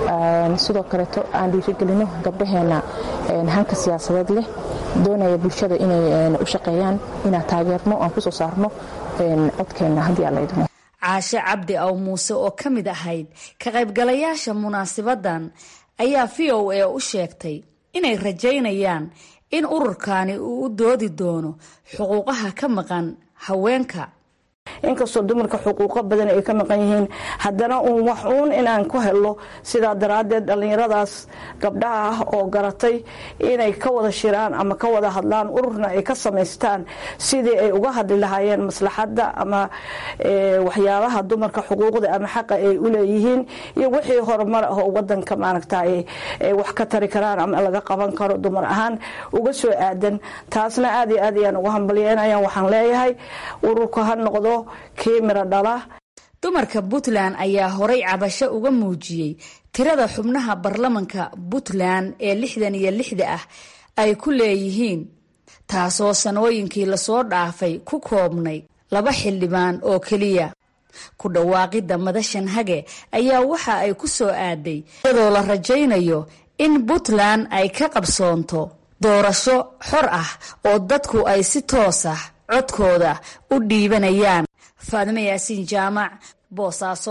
sidoo kaleeto aan dhiirigelino gabdhaheena hanka siyaasadeed leh doonaya bulshada inay u shaqeeyaan inaan taageerno aan kusoo saarno codkeenna haddii alla idmo caashe cabdi aw muuse oo ka mid ahayd ka qaybgalayaasha munaasibadan ayaa v o a u sheegtay inay rajaynayaan in ururkani uu u doodi doono xuquuqaha ka maqan haweenka inkastoo dumarka xuquuqo badan ay ka maqan yihiin haddana uun wax uun inaan ku helo sidaa daraaddeed dhallinyaradaas gabdhaha ah oo garatay inay ka wada shiraan ama ka wada hadlaan ururna ay ka samaystaan sidii ay uga hadli lahaayeen maslaxadda ama waxyaabaha dumarka xuquuqda ama xaqa ay u leeyihiin iyo wixii horumar ah oo wadanka maaragtay wax ka tari karaan ama laga qaban karo dumar ahaan uga soo aadan taasna aad iyo aad ayaan uga hambalyeynaya waxaan leeyahay ururku ha noqdo dumarka puntland ayaa horay cabasho uga muujiyey tirada xubnaha baarlamanka puntland ee lixdan iyo lixda ah ay ku leeyihiin taasoo sanooyinkii lasoo dhaafay ku koobnay laba xildhibaan oo keliya ku dhawaaqidda madashan hage ayaa waxa ay ku soo aaday iyadoo la rajaynayo in puntland ay ka qabsoonto doorasho xor ah oo dadku ay si toos ah codkooda u dhiibanayaan faadime yaasiin jaamac boosaaso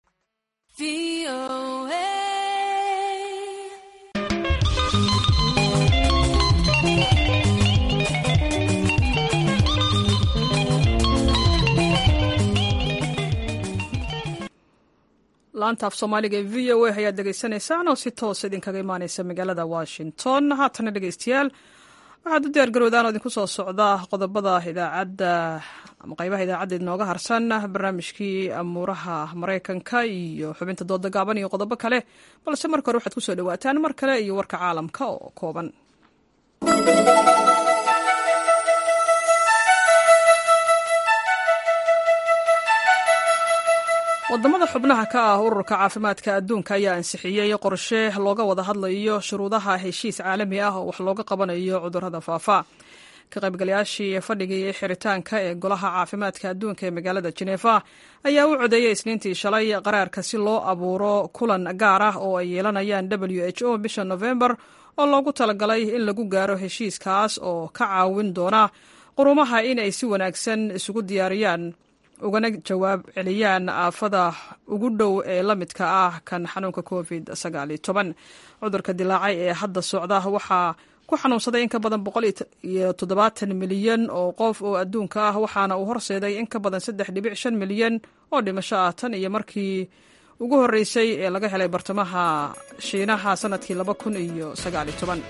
laanta af soomaaliga ee v o a ayaad dhegaysanaysaan oo si toos idinkaga imaaneysa magaalada washington haatana dhegeystayaal waxaad u diyaar garowdaan oo idinku soo socda qodobada idaacadda ama qaybaha idaacadda inooga harsan barnaamijkii amuuraha maraykanka iyo xubinta dooda gaaban iyo qodobo kale balse marka hore waxaad kusoo dhawaataan mar kale iyo warka caalamka oo kooban wadamada xubnaha ka ah ururka caafimaadka adduunka ayaa ansixiyey qorshe looga wada hadlayo shuruudaha heshiis caalami ah oo wax looga qabanayo cudurada faafa ka qaybgalayaashii fadhigii xiritaanka ee golaha caafimaadka adduunka ee magaalada jeneefa ayaa u codeeyey isniintii shalay qaraarka si loo abuuro kulan gaar ah oo ay yeelanayaan w h o bisha novembar oo loogu talagalay in lagu gaaro heshiiskaas oo ka caawin doona qurumaha inay si wanaagsan isugu diyaariyaan ugana jawaab celiyaan aafada ugu dhow ee la midka ah kan xanuunka covid cudurka dilaacay ee hadda socda waxaa ku xanuunsaday in ka badan boqol iyo toddobaatan milyan oo qof oo adduunka ah waxaana uu horseeday in ka badan saddex dhibic shan milyan oo dhimasho ah tan iyo markii ugu horreysay ee laga helay bartamaha shiinaha sanadkii laba kun iyo sagaaliyo toban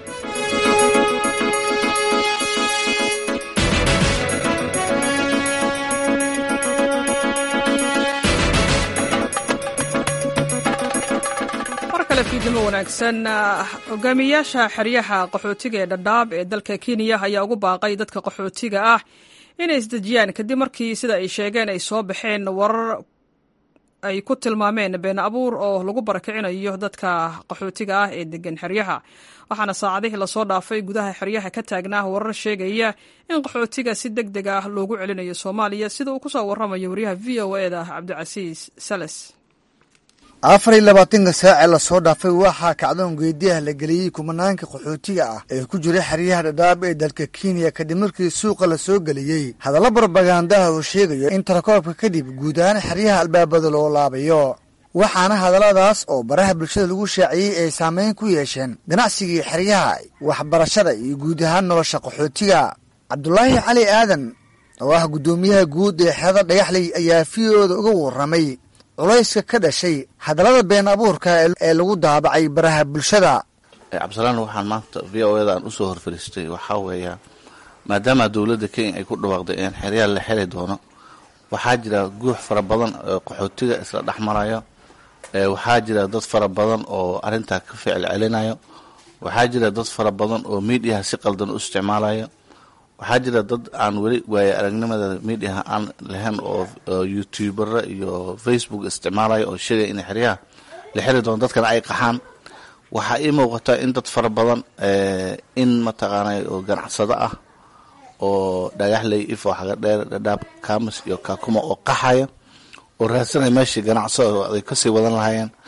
fiidnimo wanaagsan hogaamiyayaasha xeryaha qaxootiga ee dhadhaab ee dalka kenya ayaa ugu baaqay dadka qaxootiga ah inay isdejiyaan kadib markii sida ay sheegeen ay soo baxeen warar ay ku tilmaameen been abuur oo lagu barakicinayo dadka qaxootiga ah ee degan xeryaha waxaana saacadihii lasoo dhaafay gudaha xeryaha ka taagnaa warar sheegaya in qaxootiga si deg deg ah loogu celinayo soomaaliya sida uu kusoo waramayo wariyaha v o eda cabdicasiis sales afar iyo labaatanka saace lasoo dhaafay waxaa kacdoon geediyaha la geliyey kumanaanka qaxootiga ah ee ku jira xeryaha dhadhaab ee dalka kenya kadib markii suuqa la soo geliyey hadallo barbagandaha uu sheegayo in tarakoobka kadib guud ahaan xeryaha albaabada loo laabayo waxaana hadalladaas oo baraha bulshada lagu shaaciyey ay saameyn ku yeesheen ganacsigii xeryaha waxbarashada iyo guud ahaan nolosha qaxootiga cabdulaahi cali aadan oo ah guddoomiyaha guud ee xerada dhagaxley ayaa fiyooda uga warramay culayska ka dhashay hadallada been abuurka ee lagu daabacay baraha bulshada cabdisalaan waxaan maanta v o eda aan usoo horfariistay waxaa weeya maadaama dowladda kenya ay ku dhawaaqday in xeryaal la xeri doono waxaa jira guux fara badan oo qaxootiga isla dhex marayo waxaa jira dad fara badan oo arrintaa ka ficil celinayo waxaa jira dad fara badan oo miidiyaha si qaldan u isticmaalayo waxaa jira dad aan weli waaye aragnimada miidiyaha aan lahayn oo youtubera iyo facebook isticmaalayo oo sheegaya in xeryaha la xeri doono dadkana ay qaxaan waxaa ii muuqata in dad fara badan in mataqaanay oo ganacsado ah oo dhagaxley ifo xagadheer dhadhaab kamis iyo kaakuma oo qaxaya oo raadsanaya meeshii ganacsado ay kasii wadan lahaayeen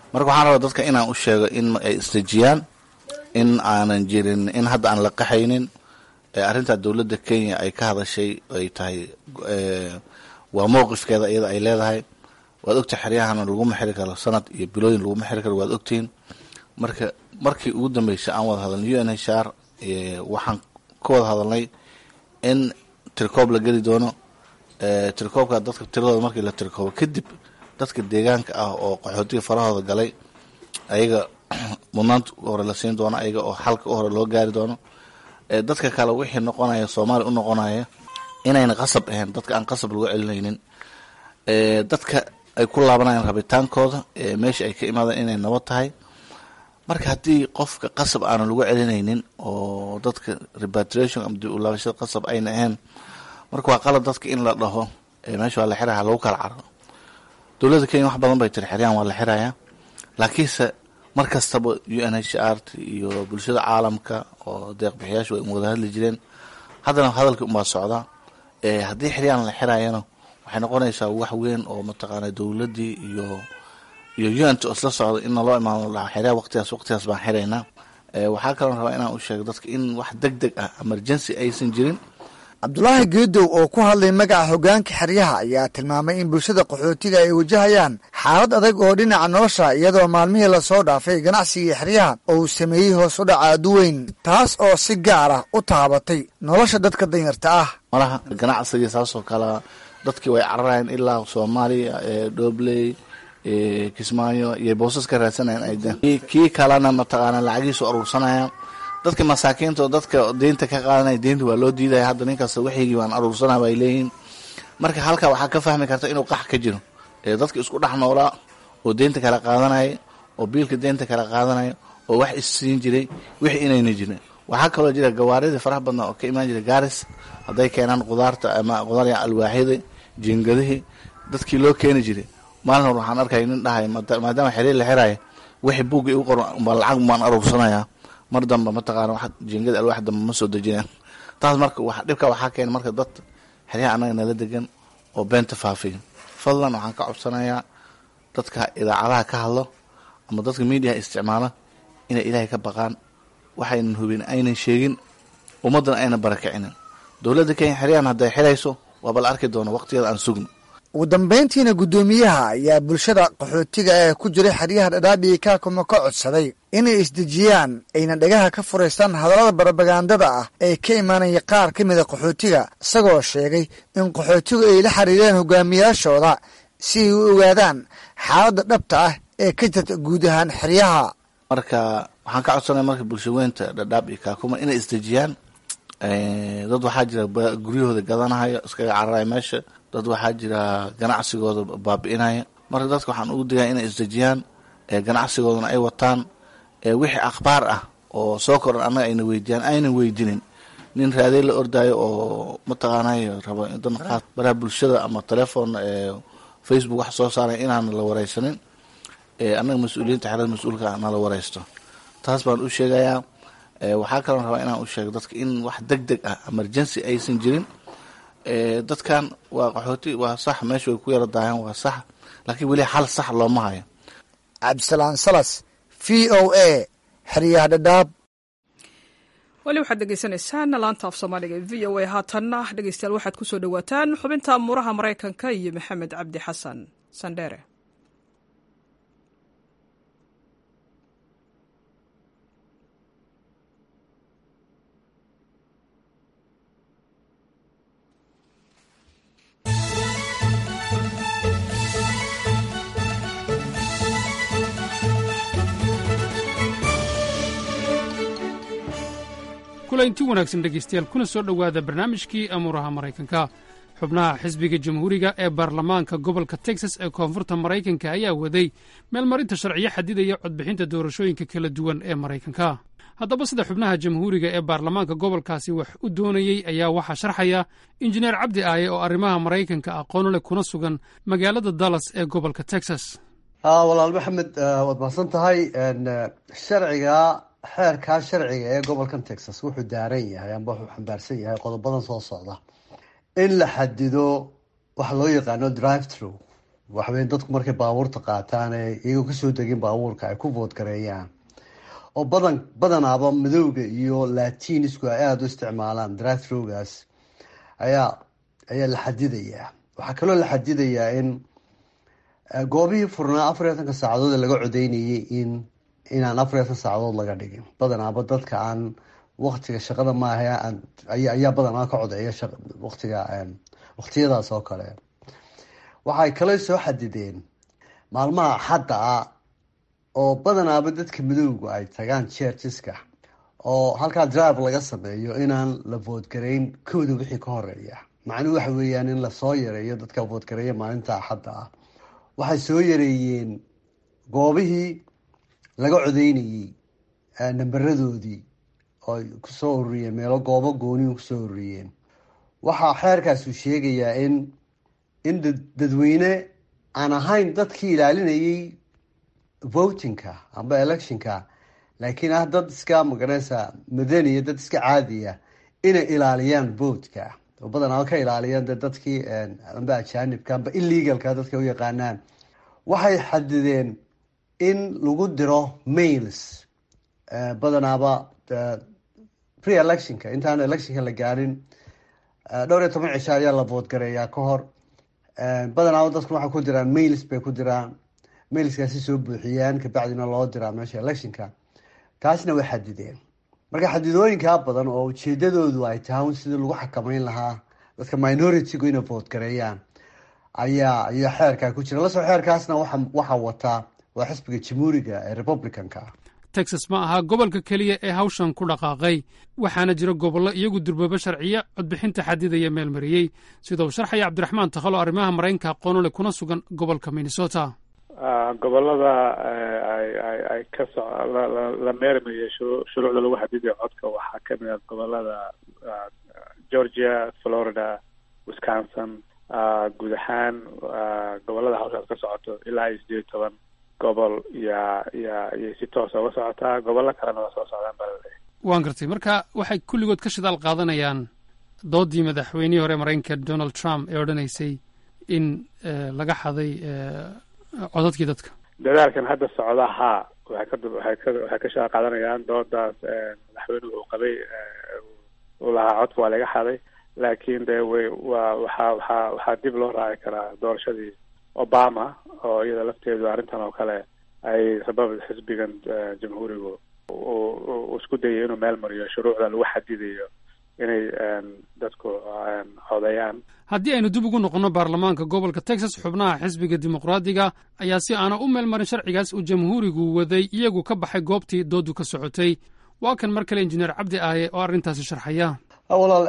marka waxaan rabaa dadka inaan u sheego in ay isdejiyaan in aanan jirin in hadda aan la qaxaynin arrintaa dowladda kenya ay ka hadashay ay tahay waa mowqifkeeda iyada ay leedahay waad ogtahay xeryahana laguma xiri karo sanad iyo bilooyin laguma xiri karo waad ogtihiin marka markii ugu dambeysay aan wada hadalnay u n h r waxaan ka wada hadalnay in tirkoob la geli doono tirkoobka dadka tiradooda markii la tirkoobo kadib dadka deegaanka ah oo qaxootiga farahooda galay ayaga mudnaanta hore la siin doono ayaga oo xalka u hore loo gaari doono dadka kale wixii noqonaya soomaaliya u noqonaya inayna qasab ahayn dadka aan qasab lagu celinaynin dadka ay ku laabanayaan rabitaankooda meesha ay ka imaadaan inay nabad tahay marka haddii qofka qasab aanan lagu celinaynin oo dadka repatriation ama dib u laabashada qasab ayna ahayn marka waa qalad dadka in la dhaho meesha waa la xiraya lagu kala cararo dowladda kenya wax badan bay tiri xeryaan waa la xirayaa laakiinse mar kastaba u n h r iyo bulshada caalamka oo deeqbixiyaashu way wada hadli jireen haddana hadalkii unbaa socdaa haddii xiryaan la xirayana waxay noqonaysaa wax weyn oo mataqaana dowladdii iyo iyo unt oo isla socda in naloo imaano xeryaa waqtigaas waqtigaas baan xiraynaa waxaa kaloo rabaa inaan u sheego dadka in wax deg deg ah emergency aysan jirin cabdulaahi geedow oo ku hadlay magaca hoggaanka xeryaha ayaa tilmaamay in bulshada qaxootiga ay wajahayaan xaalad adag oo dhinaca nolosha iyadoo maalmihii lasoo dhaafay ganacsigii xeryaha oo uu sameeyey hoos u dhaca aduweyn taas oo si gaar ah u taabatay nolosha dadka danyarta ah malaha ganacsigii saasoo kale dadkii way cararayeen ilaa soomaaliya dhobley kismaayo iyo boosas ka raadsanayeen kii kalena mataqaana lacagiisu aruursanaya dadka masaakiinta oo dadka deynta ka qaadanaya deynta waa loo diidaya hadda ninkasta waxigii waan aruursanaya bay leeyihiin marka halkaa waxaa ka fahmi karta inuu qax ka jiro dadka isku dhex noolaa oo deynta kala qaadanaya oo biilka deynta kala qaadanaya oo wax issiin jiray wixii inayna jirin waxaa kaloo jira gawaaridii faraha badnaa oo ka imaan jira gaaris hadday keenaan qudaarta ama qudaarya alwaaxyadii jiingadihii dadkii loo keeni jiray maalin hor waxaan arkaya nin dhahay maadaama xiriir la xiraya wixii buugga igu qoran umbaa lacag baan aruursanaya mar damba mataqaana wax jiingada alwaax damba ma soo dejinaan taas marka wax dhibka waxaa keena marka dad xeryaha annaga nala degan oo beenta faafiya fadlan waxaan ka codsanayaa dadka idaacadaha ka hadlo ama dadka miidiyaha isticmaala inay ilaahay ka baqaan waxaynan hubin aynan sheegin ummaddan aynan barakicinin dowladda kenya xeryahan hadday xirayso waaba la arki doona waqtigeeda aan sugno ugu dambayntiina guddoomiyaha ayaa bulshada qaxootiga ee ku jiray xeryaha dhadhaadhii kaakuma ka codsaday inay isdejiyaan ayna dhagaha ka furaystaan hadallada barabagandada ah ee ka imaanaya qaar ka mida qaxootiga isagoo sheegay in qaxootigu ay la xiriireen hogaamiyaashooda si ay u ogaadaan xaaladda dhabta ah ee ka jirta guud ahaan xeryaha marka waxaan ka codsanaya marka bulshaweynta dhadhaab iyo kaakuma inay isdejiyaan dad waxaa jira guryahooda gadanahaya iskaga cararaya meesha dad waxaa jira ganacsigooda baabi'inaya marka dadka waxaan ugu digaya inay isdejiyaan ganacsigoodana ay wataan wixii akhbaar ah oo soo koran annaga ayna weydiiyaan aynan weydinin nin raadey la ordaayo oo mataqaanay rabo dan qaad baraha bulshada ama telefoon facebook wax soo saaray inaan la wareysanin annaga mas-uuliyiinta xerada mas-uulka na la wareysto taas baan u sheegayaa waxaa kaloo rabaa inaan u sheego dadka in wax deg deg ah emergency aysan jirin dadkan waa qaxooti waa sax meesha way ku yara daaheen waa sax laakiin weli xal sax looma hayo cabdisalaan salas v o a xeryaha dhadhaab weli waxaad dhegeysanaysaan laanta af soomaaliga e v o a haatanna dhegeystayaal waxaad ku soo dhowaataan xubinta amuuraha maraykanka iyo maxamed cabdi xasan sandheere kulanti wanaagsan dhegaystayaal kuna soo dhowaada barnaamijkii amuuraha maraykanka xubnaha xisbiga jamhuuriga ee baarlamaanka gobolka texas ee koonfurta maraykanka ayaa waday meelmarinta sharciyo xadidaya codbixinta doorashooyinka kala duwan ee maraykanka haddaba sida xubnaha jamhuuriga ee baarlamaanka gobolkaasi wax u doonayey ayaa waxaa sharxaya injineer cabdi aaye oo arrimaha maraykanka aqoon leh kuna sugan magaalada dallas ee gobolka texas walaal maxamed waad mahadsan tahay sharciga xeerkaa sharciga ee gobolkan texas wuxuu daaran yahay amba wuxuu xambaarsan yahay qodobadan soo socda in la xadido waxa loo yaqaano drive through waxaweye dadku markay baabuurta qaataan ee iyagoo kasoo degin baabuurka ay ku voodgareeyaan oo badan badanaaba madowga iyo latinisku ay aada u isticmaalaan drivetrowgaas ayaa ayaa la xadidayaa waxaa kaloo la xadidayaa in goobihii furnaa afar iyo atanka saacadood ee laga codeynayay in inaan afar iyo atan saacadood laga dhigin badanaaba dadka aan waktiga shaqada maaha ayaa badanaa ka codeeya watiga waktiyadaas oo kale waxay kale soo xadideen maalmaha axadda ah oo badanaaba dadka madowga ay tagaan chercheska oo halkaa drive laga sameeyo inaan la voodgareyn kooda wixii ka horeeya macnuhu waxa weeyaan in lasoo yareeyo dadka voodgareeya maalinta axadda ah waxay soo yareeyeen goobihii laga codeynayey nambaradoodii oo kusoo ururiyeen meelo goobo goonihi kusoo ururiyeen waxaa xeerkaasu sheegayaa in in dadweyne aan ahayn dadkii ilaalinayay votingka amba electionka laakiin ah dad iska magaranaysa madaniya dad iska caadiya inay ilaaliyaan votka oo badanaa ka ilaaliyaan de dadkii amba ajaanibka amba illegalka dadka u yaqaanaan waxay xadideen in lagu diro mails badanaaba pre electionka intaan electionka la gaarin dhowr iyo toban cisho ayaa la voodgareeyaa ka hor badanaaba dadku waxay ku diraan mails bay ku diraan mailskaasi soo buuxiyaan kabacdina loo diraa meesha electionka taasna way xadideen marka xadidooyinkaa badan oo ujeedadoodu ay tahay sidii lagu xakameyn lahaa dadka minority-gu inay voodgareeyaan ayaa ayaa xeerkaa ku jira lasoo xeerkaasna waxaa wataa waa xisbiga jamhuuriga ee republicanka texas ma aha gobolka keliya ee hawshan ku dhaqaaqay waxaana jira gobollo iyagu durboobo sharciya codbixinta xadidaya meel mariyey sida uu sharxaya cabdiraxmaan takhalo arrimaha maraykanka aqoonole kuna sugan gobolka minnesota gobolada ay ka so la meermayay shuruucda lagu xadidayo codka waxaa kamid ah gobolada georgia florida wisconsin guud ahaan gobolada hawshaas ka socoto ilaa iyo sideed iyo toban gobol ya ya iyay si toosa uga socotaa gobollo kalena waa soo socdaan baa laleeyahy waan gartay marka waxay kulligood ka shidaal qaadanayaan doodii madaxweynihii hore maraykanka donald trump ee odhanaysay in laga xaday codadkii dadka dadaalkan hadda socda haa waxay ka waxay ka waxay ka shidaal qaadanayaan doodaas madaxweynuhu uu qabay uu lahaa codka waa laga xaday laakiin de way waa waxaa waxaa waxaa dib loo raaci karaa doorashadii obama oo iyada lafteedu arrintan oo kale ay sabab xisbigan jamhuurigu uu isku dayay inuu meel mariyo shuruucda lagu xadidayo inay dadku codeeyaan haddii aynu dib ugu noqonno baarlamaanka gobolka texas xubnaha xisbiga dimuqraadiga ayaa si aana u meel marin sharcigaas uu jamhuurigu waday iyagu ka baxay goobtii doodu ka socotay waa kan mar kale injineer cabdi aaye oo arrintaasi sharxaya walaal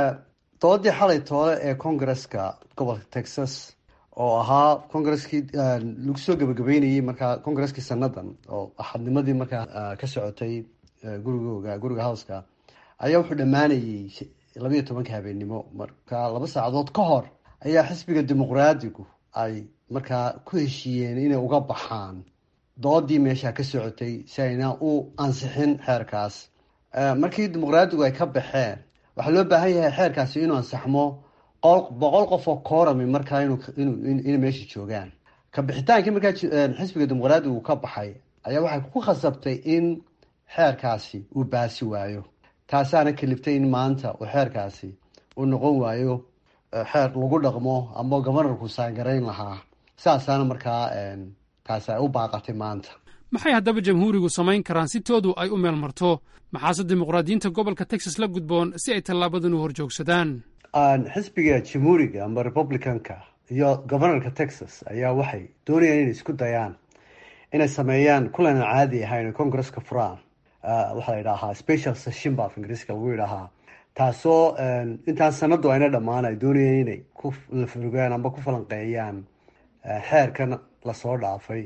doodii xalay toole ee congaresska gobolka texas oo ahaa congareskii lagu soo gebagabeynayey markaa congareskii sanadan oo axadnimadii markaa ka socotay gurigooga guriga howska ayaa wuxuu dhammaanayey labayo tobanka habeennimo marka laba saacadood ka hor ayaa xisbiga dimuqraadigu ay markaa ku heshiiyeen inay uga baxaan doodii meesha ka socotay si ayna u ansixin xeerkaas markii dimuqraadigu ay ka baxeen waxaa loo baahan yahay xeerkaasi inuu ansaxmo boqol qof oo koorami markaa inay meesha joogaan ka bixitaankii markaa xisbiga dimuqraadigu ka baxay ayaa waxay ku khasabtay in xeerkaasi uu baasi waayo taasaana kaliftay in maanta uu xeerkaasi uu noqon waayo xeer lagu dhaqmo ama gobanarku saangarayn lahaa saasaana markaa taasi ay u baaqatay maanta maxay haddaba jamhuurigu samayn karaan si toodu ay u meel marto maxaase dimuqraadiyiinta gobolka texas la gudboon si ay tallaabadan u horjoogsadaan xisbiga jamhuuriga ama republicanka iyo gobanarka texas ayaa waxay doonayaan inay isku dayaan inay sameeyaan kulan aan caadi ahayn oo congresska furaan waxaa la yidhaahaa special session ba af ingiriiska lagu yidhaahaa taasoo intaan sanadu ayna dhammaan ay doonayeen inay ku lafogaan amba ku falanqeeyaan xeerkan lasoo dhaafay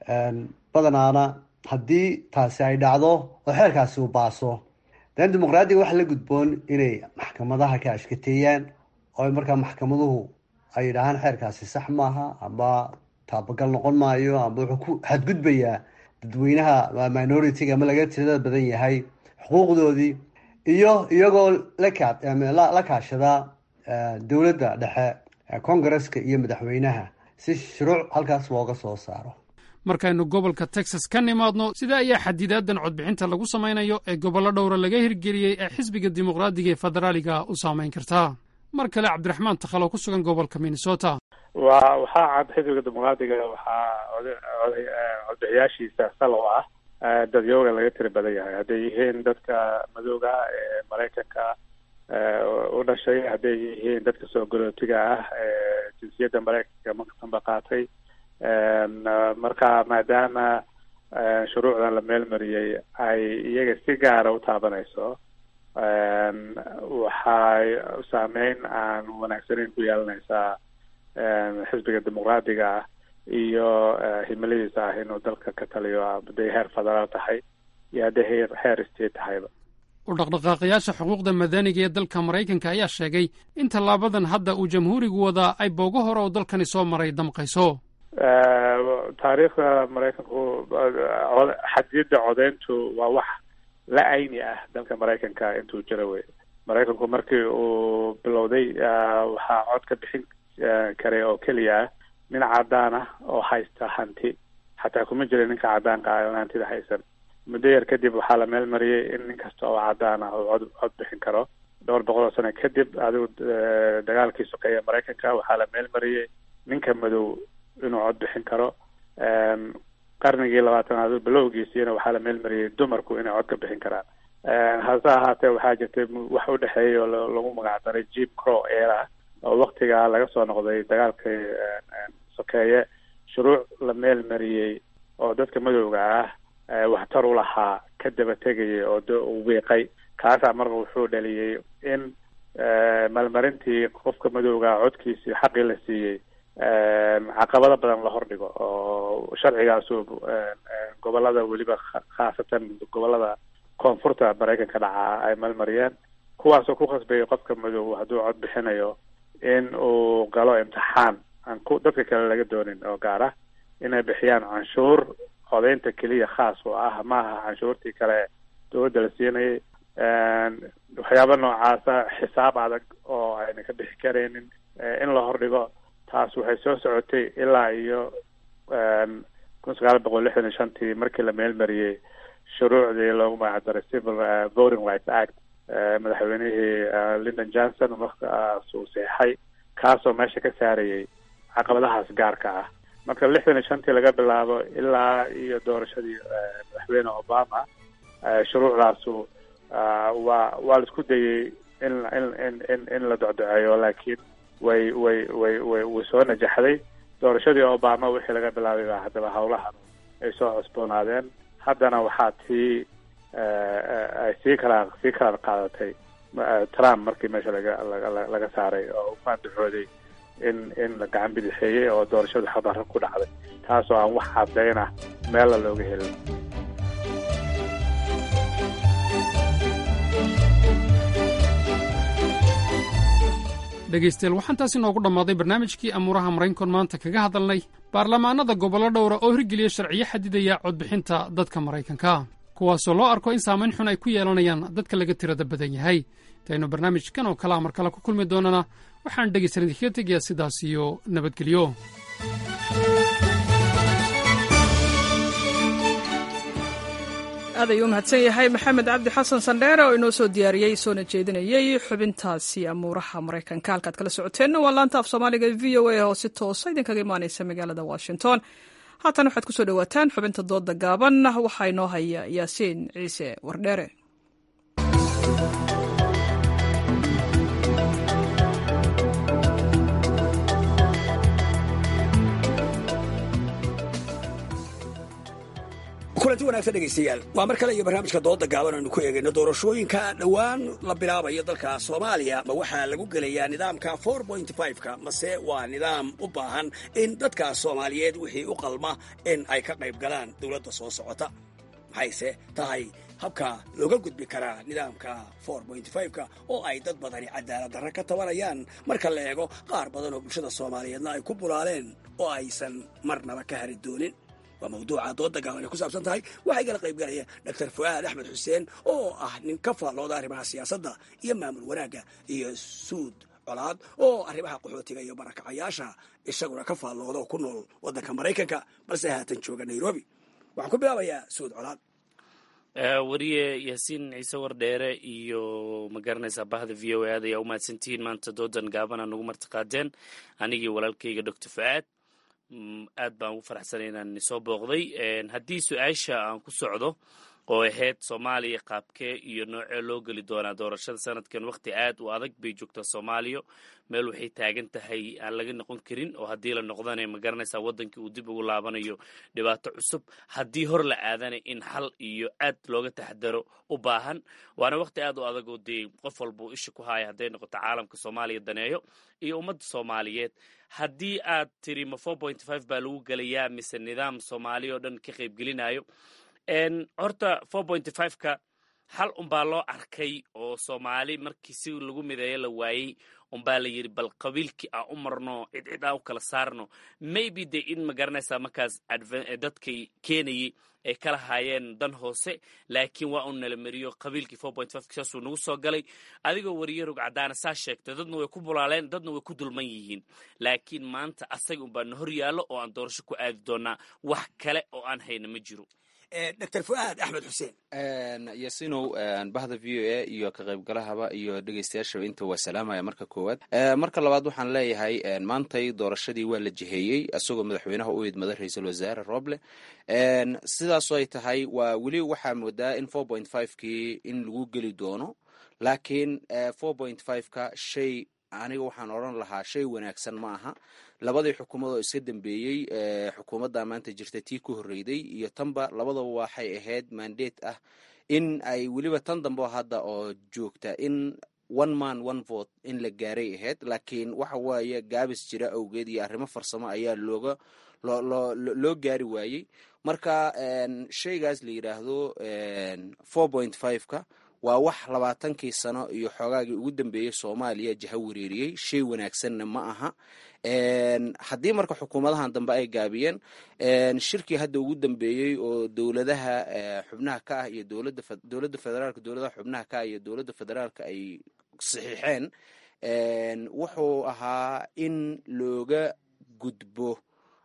badanaana haddii taasi ay dhacdo oo xeerkaasi uu baaso dan dimuqraadiga waxa la gudboon inay maxkamadaha ka ashkateeyaan oo markaa maxkamaduhu ay yidhaahaan xeerkaasi sax maaha amba taabagal noqon maayo amba wuxuu ku xadgudbayaa dadweynaha minority-ga ama laga tirada badan yahay xuquuqdoodii iyo iyagoo la kaashada dowladda dhexe congresska iyo madaxweynaha si shuruuc halkaas looga soo saaro markaynu gobolka texas ka nimaadno sida ayaa xadidaadan codbixinta lagu samaynayo ee gobollo dhowra laga hirgeliyey ee xisbiga dimuqraadiga ee federaaliga u saamayn kartaa mar kale cabdiraxmaan takhalo ku sugan gobolka minnesota wa waxaa cad xisbiga dimuqraadiga waxaa oday codbixiyaashiisa salow ah dadyooga laga tiri badan yahay hadday yihiin dadka madooga ee maraykanka u dhashay hadday yihiin dadka soo galootiga ah ee jinsiyadda maraykanka markasanba qaatay marka maadaama shuruucdan la meelmariyey ay iyaga si gaara u taabanayso waxay saameyn aan wanaagsaneyn ku yeelanaysaa xisbiga dimuqraadiga ah iyo himiladiisa ah inuu dalka ka taliyo hadday heer federaal tahay iyo hadday heer heer state tahayba u dhaqdhaqaaqayaasha xuquuqda madaniga ee dalka maraykanka ayaa sheegay in tallaabadan hadda uu jamhuurigu wadaa ay boogo hore oo dalkani soo maray damqayso taariikhda maraykanku xadiyadda codeyntu waa wax la ayni ah dalka maraykanka intuu jiro wey maraykanku markii uu bilowday waxaa cod ka bixin karay oo keliya ah nin cadaan ah oo haysta hanti xataa kuma jira ninka cadaanka ah oon hantida haysan muddo yar kadib waxaa la meel mariyey in nin kasta oo cadaan ah uu cod cod bixin karo dhowr boqol oo sano kadib adigu dagaalkii sokeeya maraykanka waxaa la meel mariyey ninka madow inuu cod bixin karo qarnigii labaatanaad bilowgiisiina waxaa la meel mariyey dumarku inay cod ka bixin karaan hase ahaatee waxaa jirtay wax u dhexeeyay oo lagu magacdaray jim crow era oo waktigaa laga soo noqday dagaalkii sokeeye shuruuc la meel mariyey oo dadka madowga ah waxtar u lahaa ka daba tegayay oo d wiiqay kaasaa marka wuxuu dhaliyey in maalmarintii qofka madowga codkiisii xaqii la siiyey caqabado badan la hordhigo oo sharcigaasu gobolada weliba khaasatan gobolada koonfurta maraykanka dhacaa ay malmariyeen kuwaasoo ku khasbayay qofka madow hadduu cod bixinayo in uu galo imtixaan aan ku dadka kale laga doonin oo gaar ah inay bixiyaan canshuur codeynta keliya khaas oo ah maaha canshuurtii kale dowladda la siinayay waxyaaba noocaasa xisaab adag oo ayna ka bixi karaynin in la hordhigo taas waxay soo socotay ilaa iyo kun sagaal boqol lixdan iyo shantii markii la meelmariyey shuruucdii loogu magacdaray civil voting rights act madaxweynihii lyndon johnson markaas uu seexay kaasoo meesha ka saarayay caqabadahaas gaarka ah marka lixdan iyo shantii laga bilaabo ilaa iyo doorashadii madaxweyne obama shuruucdaasu waa waa la isku dayey in in in in in la docdoceeyo laakiin way way way way way soo najaxday doorashadii obama wixii laga bilaabay baa haddaba howlahan ay soo cusboonaadeen haddana waxaa tii ay sii kala sii kala qaadatay trump markii meesha laga laga laga saaray oo u maandaxooday in in la gacan bidixeeyey oo doorashadu xabarra ku dhacday taasoo aan wax caddayn ah meella looga helin dhegaystayaal waxaan taasi noogu dhammaaday barnaamijkii amuuraha maraynkon maanta kaga hadalnay baarlamaanada gobollo dhowra oo hirgeliya sharciyo xadidaya codbixinta dadka maraykanka kuwaasoo loo arko in saamayn xun ay ku yeelanayaan dadka laga tirada badan yahay intaynu barnaamijkan oo kalea mar kale ku kulmi doonana waxaan dhegaystalan idinkaga tegayaa sidaas iyo nabadgelyo aad ayuu u mahadsan yahay maxamed cabdi xasan sandheere oo inoo soo diyaariyey soona jeedinayey xubintaasi amuuraha maraykanka halkaad kala socoteenna waa laanta af soomaaliga v o a oo si toosa idinkaga imaaneysa magaalada washington haatan waxaad kusoo dhawaataan xubinta dooda gaaban waxaa inoo haya yaasiin ciise wardheere kulanti wanaagsan dhegaystayaal waa mar kale iyo barnaamijka dooda gaaban aynu ku eegayno doorashooyinka dhowaan la bilaabayo dalka soomaaliya ma waxaa lagu gelayaa nidaamka ka mase waa nidaam u baahan in dadka soomaaliyeed wixii u qalma in ay ka qayb galaan dowladda soo socota maxayse tahay habka looga gudbi karaa nidaamka ka oo ay dad badani cadaalad darre ka tabanayaan marka la eego qaar badan oo bulshada soomaaliyeedna ay ku bulaaleen oo aysan marnaba ka hari doonin waa mawduuca dooda gaaban ay ku saabsan tahay waxaa igala qayb galaya doctor fu'aad axmed xuseen oo ah nin ka faallooda arrimaha siyaasadda iyo maamul wanaagga iyo suud colaad oo arrimaha qaxootiga iyo barakacayaasha isaguna ka faallooda oo ku nool waddanka maraykanka balse haatan jooga nairobi waxaan ku bilaabayaa suud colaad wariye yaasiin ciise wardheere iyo ma garanaysaa bahda v o aad ayaa u mahadsantihiin maanta doodan gaabana nagu martiqaadeen anigii walaalkayga doctor fucaad aad baan ugu faraxsanay inaan soo booqday haddii su-aasha aan ku socdo oo ahayd soomaaliya qaabkee iyo noocee loo geli doonaa doorashada sanadkan waqti aad u adag bay joogtaa soomaaliya meel waxay taagan tahay aan laga noqon karin oo haddii la noqdana ma garanaysaa waddankii uu dib ugu laabanayo dhibaato cusub haddii hor la aadana in xal iyo aad looga taxdaro u baahan waana waqti aad u adag oo dee qof walba uu isha ku haaya hadday noqoto caalamka soomaaliya daneeyo iyo ummadda soomaaliyeed haddii aad tiri ma four point five baa lagu gelayaa mise nidaam soomaaliya oo dhan ka qaybgelinayo horta four point five ka hal unbaa loo arkay oo soomaali markii si lagu mideeyo la waayey unbaa la yidhi bal qabiilkii aan u marno cid cid aan u kala saarno maybe de in ma garanaysaa markaas dadkay keenayay ay kala haayeen dan hoose laakiin waa uu nala meriyo qabiilkii four point five saasuu nagu soo galay adigoo wariye rog caddaana saa sheegtay dadna way ku bulaaleen dadna way ku dulman yihiin laakiin maanta asaga unbaa na hor yaallo oo aan doorasho ku aadi doonaa wax kale oo aan hayna ma jiro dr fuaad axmed xuseen yasinow bahda v o a iyo ka qaybgalahaba iyo dhegeystayaashaba inta waa salaamaya marka koowaad marka labaad waxaan leeyahay maantay doorashadii waa la jiheeyey isagoo madaxweynaha u idmada ra-iisul wasaare roble sidaasoo ay tahay waa weli waxaa moodaa in four point five kii in lagu geli doono laakiin four point five ka shay aniga waxaan odran lahaa shay wanaagsan ma aha labadii xukuumadoo iska dambeeyey xukuumadda maanta jirta tii ku horreyday iyo tanba labadaba waxay ahayd mandate ah in ay weliba tan dambe hadda oo joogta in one man one vote in la gaaray ahayd laakiin waxa waaye gaabis jira awgeed iyo arrimo farsamo ayaa looga loo loo gaari waayey marka shaygaas la yidhaahdo four point five ka waa wax labaatankii sano iyo xoogaagii ugu dambeeyey soomaaliya jaha wareeriyey shay wanaagsanna ma aha haddii marka xukuumadahan dambe ay gaabiyeen shirkii hadda ugu dambeeyey oo dowladaha xubnaha ka ah iyo dowladda dowladda federaalka dowladaha xubnaha ka ah iyo dowladda federaalka ay saxiixeen wuxuu ahaa in looga gudbo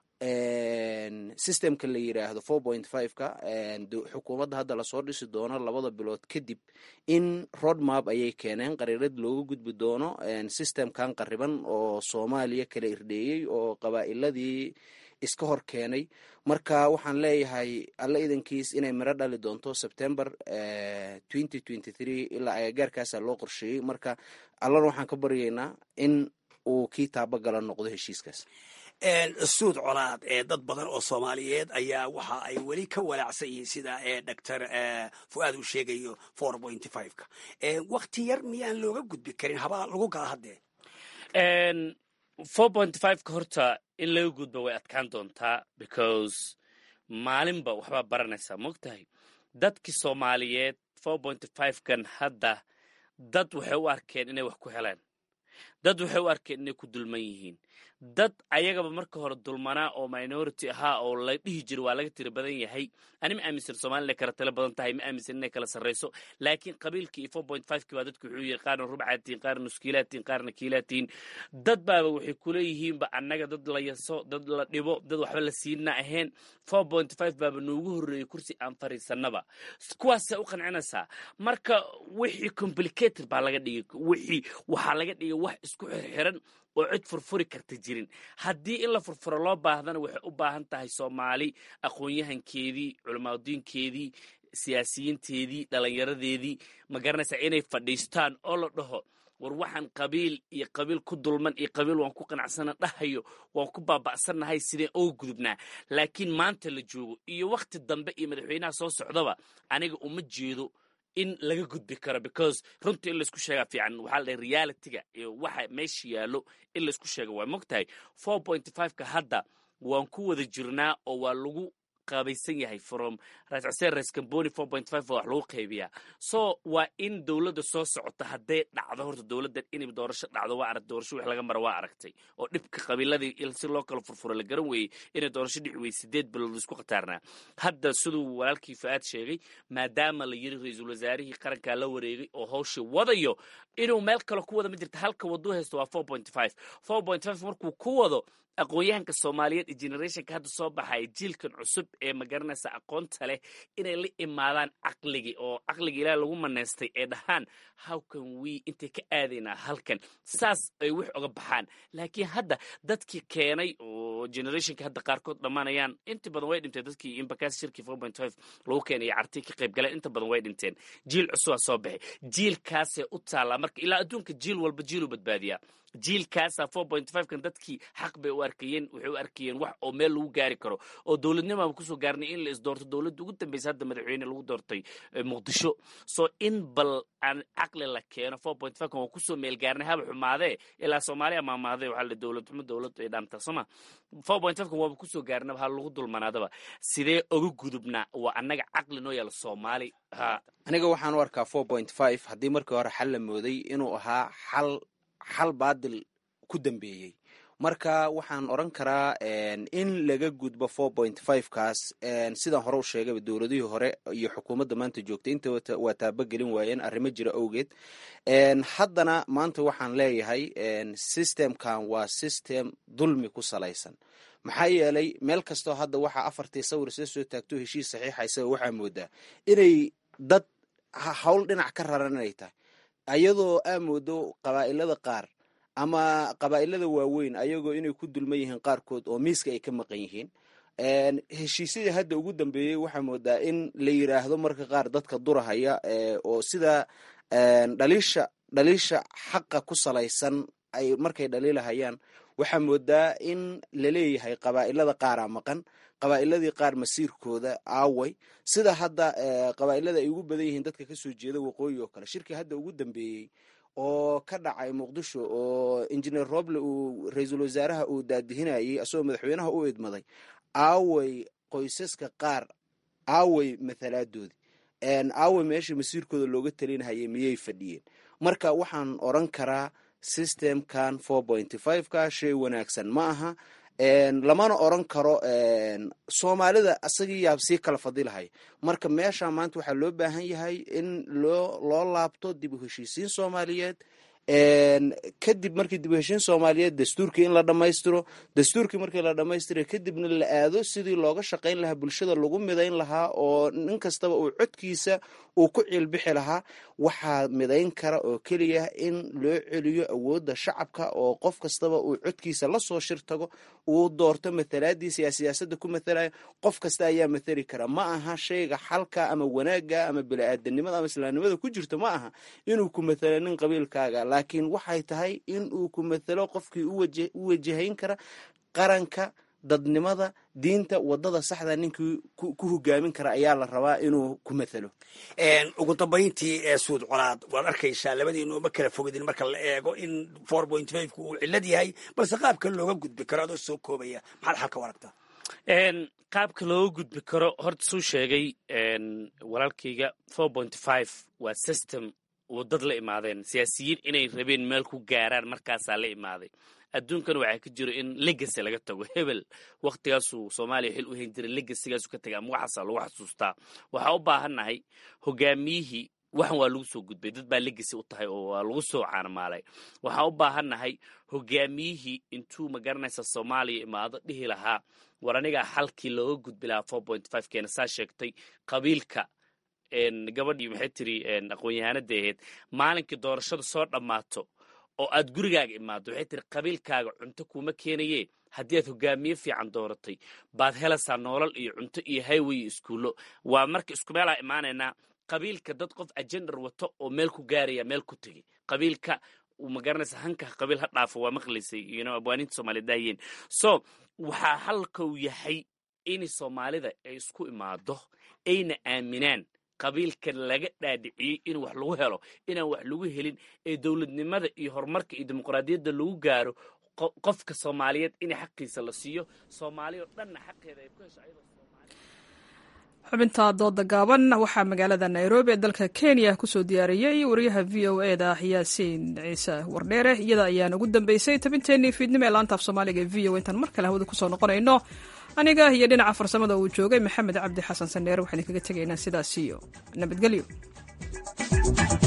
systemka la yiraahdo four point five ka xukuumadda hadda lasoo dhisi doono labada bilood kadib in road map ayay keeneen qariirad looga gudbi doono systemkan qariban oo soomaaliya kala irdheeyey oo qabaa'iladii iska hor keenay marka waxaan leeyahay alla idankiis inay miro dhali doonto september twenty twenty three ilaa agagaarkaasa loo qorsheeyey marka allana waxaan ka baryaynaa in uu kii taabagala noqdo heshiiskaas suud colaad ee dad badan oo soomaaliyeed ayaa waxa ay weli ka walaacsan yihiin sida doctor fuaad uu sheegayo four point five ka wakti yar miyaan looga gudbi karin habaa lagu gala haddee four point five ka horta in laga gudbo way adkaan doontaa because maalinba waxbaa baranaysaa mogtahay dadkii soomaaliyeed four point five kan hadda dad waxay u arkeen inay wax ku heleen dad waxay u arkeen inay ku dulman yihiin dad ayagaba marka hore dulmanaa oo minority ahaa oo la dhihi jira waa laga tira badan yahay ani ma aaminsan somalia inay kala talo badan tahay ma aaminsan inay kala sarrayso laakiin qabiilkii iyo four point five kii baa dadku wuxuu yihi qaarna rubcaatiin qaarna nuskiilaatiin qaarna kiilaatiin dad baaba waxay kuleeyihiinba annaga dad la yaso dad la dhibo dad waxba la siina ahayn four point five baaba noogu horreeyey kursi aan fariisanaba kuwaasay u qancinaysaa marka wixii complicated baa laga dhigay wixii waxaa laga dhigay wax isku xirxiran oo cid furfuri karta jirin haddii in la furfuro loo baahdana waxay u baahan tahay soomaali aqoon-yahankeedii culamaadudiinkeedii siyaasiyiinteedii dhallinyaradeedii ma garanaysaa inay fadhiistaan oo la dhaho war waxaan qabiil iyo qabiil ku dulman iyo qabiil waan ku qanacsana dhahayo waan ku baaba'sannahay sideen oga gudubnaa laakiin maanta la joogo iyo wakhti dambe iyo madaxweynaha soo socdaba aniga uma jeedo in laga gudbi karo because runtii in laisku sheegaa fiican waxaa la dhahay realityga iyo waxa meesha yaallo in laisku sheega waa mogtahay four point five ka hadda waan ku wada jirnaa oo waa lagu qaabaysan yahay from rais xuseen rais camboni four point five wax lagu qaybiyaa so waa in dowladda soo socota hadday dhacdo horta dowladdan inay doorasho dhacdo waa arag doorasho wix laga mara waa aragtay oo dhibka qabiiladii si loo kala furfuro la garan weeyey inay doorasho dhici weyey sideed bilood isku khataarnaa hadda siduu walaalkii fa-aad sheegay maadaama la yiri ra-iisul wasaarihii qarankaa la wareegay oo hawshii wadayo inuu meel kale ku wada ma jirta halka waduu haysto waa four point five four point five markuu ku wado aqoon-yahanka soomaaliyeed iyo generationka hadda soo baxaya jiilkan cusub ee magaranaysa aqoonta leh inay la imaadaan caqligii oo caqliga ilaah lagu manaystay ee dhahaan howcan we intay ka aadaynaa halkan saas ay wax oga baxaan laakiin hadda dadkii keenay oo generationka hadda qaarkood dhammaanayaan inta badan way dhinteen dadkii imbakaas shirkii four point five lagu keenay carti ka qayb galeen inta badan way dhinteen jiil cusubaa soo baxay jiilkaasee u taallaa marka ilaa adduunka jiil walba jiiluu badbaadiyaa jiilkaasa four point five kan dadkii xaq bay u arkayeen waxay u arkayeen wax oo meel lagu gaari karo oo dowladnimaaba kusoo gaarnay in la isdoorto dowladda ugu dambeysa hadda madaxweyne lagu doortay muqdisho so in bal aan caqli la keeno four point five kan waa kusoo meel gaarnay haba xumaadee ilaa soomaaliya maamaadee waxaa la dowlad xumo dowlad ay dhaamtaa sooma four point five kan waaba kusoo gaarnaba ha lagu dulmanaadaba sidee oga gudubnaa waa annaga caqli noo yaala soomaali ha aniga waxaan u arkaa four point five haddii markii hore xal la mooday inuu ahaa xal xal baadil ku dambeeyey marka waxaan odran karaa in laga gudbo four point five kaas sidaan hore u sheegayba dowladihii hore iyo xukuumadda maanta joogtay inta waa taabagelin waayeen arrimo jira awgeed haddana maanta waxaan leeyahay systemkan waa system dulmi ku salaysan maxaa yeelay meel kastoo hadda waxaa afartii sawir sida soo taagto heshiis saxiixa isaga waxaa moodaa inay dad hawl dhinac ka raran inay tahay ayadoo aa moodo qabaa'ilada qaar ama qabaa'ilada waaweyn ayagoo inay ku dulman yihiin qaarkood oo miiska ay ka maqan yihiin heshiisyadii hadda ugu dambeeyey waxaa moodaa in la yiraahdo marka qaar dadka durahaya oo sida dhaliisha dhaliisha xaqa ku salaysan ay markay dhaliilahayaan waxaa moodaa in laleeyahay qabaa'ilada qaaraa maqan qabaa'iladii qaar masiirkooda aaway sida hadda qabaa'ilada ay ugu badan yihiin dadka kasoo jeeda waqooyi oo kale shirkii hadda ugu dambeeyey oo ka dhacay muqdisho oo injineer roble uu ra-iisul wasaaraha uu daadihinayay asagoo madaxweynaha u idmaday aaway qoysaska qaar aaway mathalaaddoodii aaway meeshii masiirkooda looga talinahayay miyay fadhiyeen marka waxaan oran karaa systemkan four pointy five ka shay wanaagsan ma aha lamana oran karo soomaalida asagii yaab sii kala fadilahay marka meesha maanta waxaa loo baahan yahay in loo loo laabto dib u heshiisiin soomaaliyeed kadib markii dib u heshiin soomaaliyeed dastuurkii in la dhammaystiro dastuurkii markii la dhammaystira kadibna la aado sidii looga shaqayn lahaa bulshada lagu midayn lahaa oo nin kastaba uu codkiisa uu ku ciilbixi lahaa waxaa midayn kara oo keliya in loo celiyo awoodda shacabka oo qof kastaba uu codkiisa lasoo shir tago uu doorto mathalaadiisa yaa siyaasadda ku mathalaya qof kasta ayaa mathali kara ma aha shayga xalka ama wanaaga ama bini-aadanimada ama islaamnimada ku jirto ma aha inuu ku mathalo nin qabiilkaaga laakiin waxay tahay in uu ku mathalo qofkii u wajahayn kara qaranka dadnimada diinta wadada saxda ninkii ku hogaamin kara ayaa la rabaa inuu ku mathalo ugu dambayntii ee suud colaad waad arkaysaa labadiinu ma kala fogidin marka la eego in four point five ku uu cillad yahay balse qaabka looga gudbi karo adoo soo koobaya maxaad xalka waragtaa qaabka looga gudbi karo horta suu sheegay walaalkayga four point five waa system wadad la imaadeen siyaasiyiin inay rabeen meel ku gaaraan markaasaa la imaaday adduunkan waxaa ka jiro in legacy laga tago hebel waktigaasuu soomaaliya xil u hayn jiray legasigaasu ka tagay ama waxaasaa lagu xasuustaa waxaa u baahannahay hogaamiyihii waxan waa lagu soo gudbay dad baa legacy u tahay oo waa lagu soo caanamaalay waxaa u baahannahay hogaamiyihii intuu magaranaysa soomaaliya imaado dhihi lahaa war anigaa xalkii looga gudbi lahaa four point five keena saa sheegtay qabiilka gabadhii maxay tiri aqoon-yahanada ahayd maalinkii doorashada soo dhammaato oo aad gurigaaga imaado waxay tiri qabiilkaaga cunto kuma keenaye haddii aad hogaamiye fiican dooratay baad helaysaa noolal iyo cunto iyo highway iyo iskuullo waa marka isku meelaa imaanaynaa qabiilka dad qof ajendar wato oo meel ku gaaraya meel ku tegey qabiilka magaranaysa hanka qabiil ha dhaafo waa maqlaysay yno abwaaniinta soomaaliyed daayeen so waxaa halkau yahay in soomaalida ay isku imaado ayna aaminaan qabiilka laga dhaadhiciyey in wax lagu helo inaan wax lagu helin ee dowladnimada iyo horumarka iyo dimuqraadiyadda lagu gaaro qofka soomaaliyeed in xaqiisa la siiyo soomaaliya oo dhanna xaqeeda ay ku hesho ayadoo xubinta dooda gaaban waxaa magaalada nairobi ee dalka kenya kusoo diyaariyey wariyaha v o e da yaasiin ciise wardheere iyada ayaan ugu dambeysay tabinteenii fiidnimo ee laanta af soomaaliga ee v o intaan mar kale hawada kusoo noqonayno aniga iyo dhinaca farsamada uu joogay maxamed cabdi xasan saneere waxaan idinkaga tegaynaa sidaas iyo nabadgelyo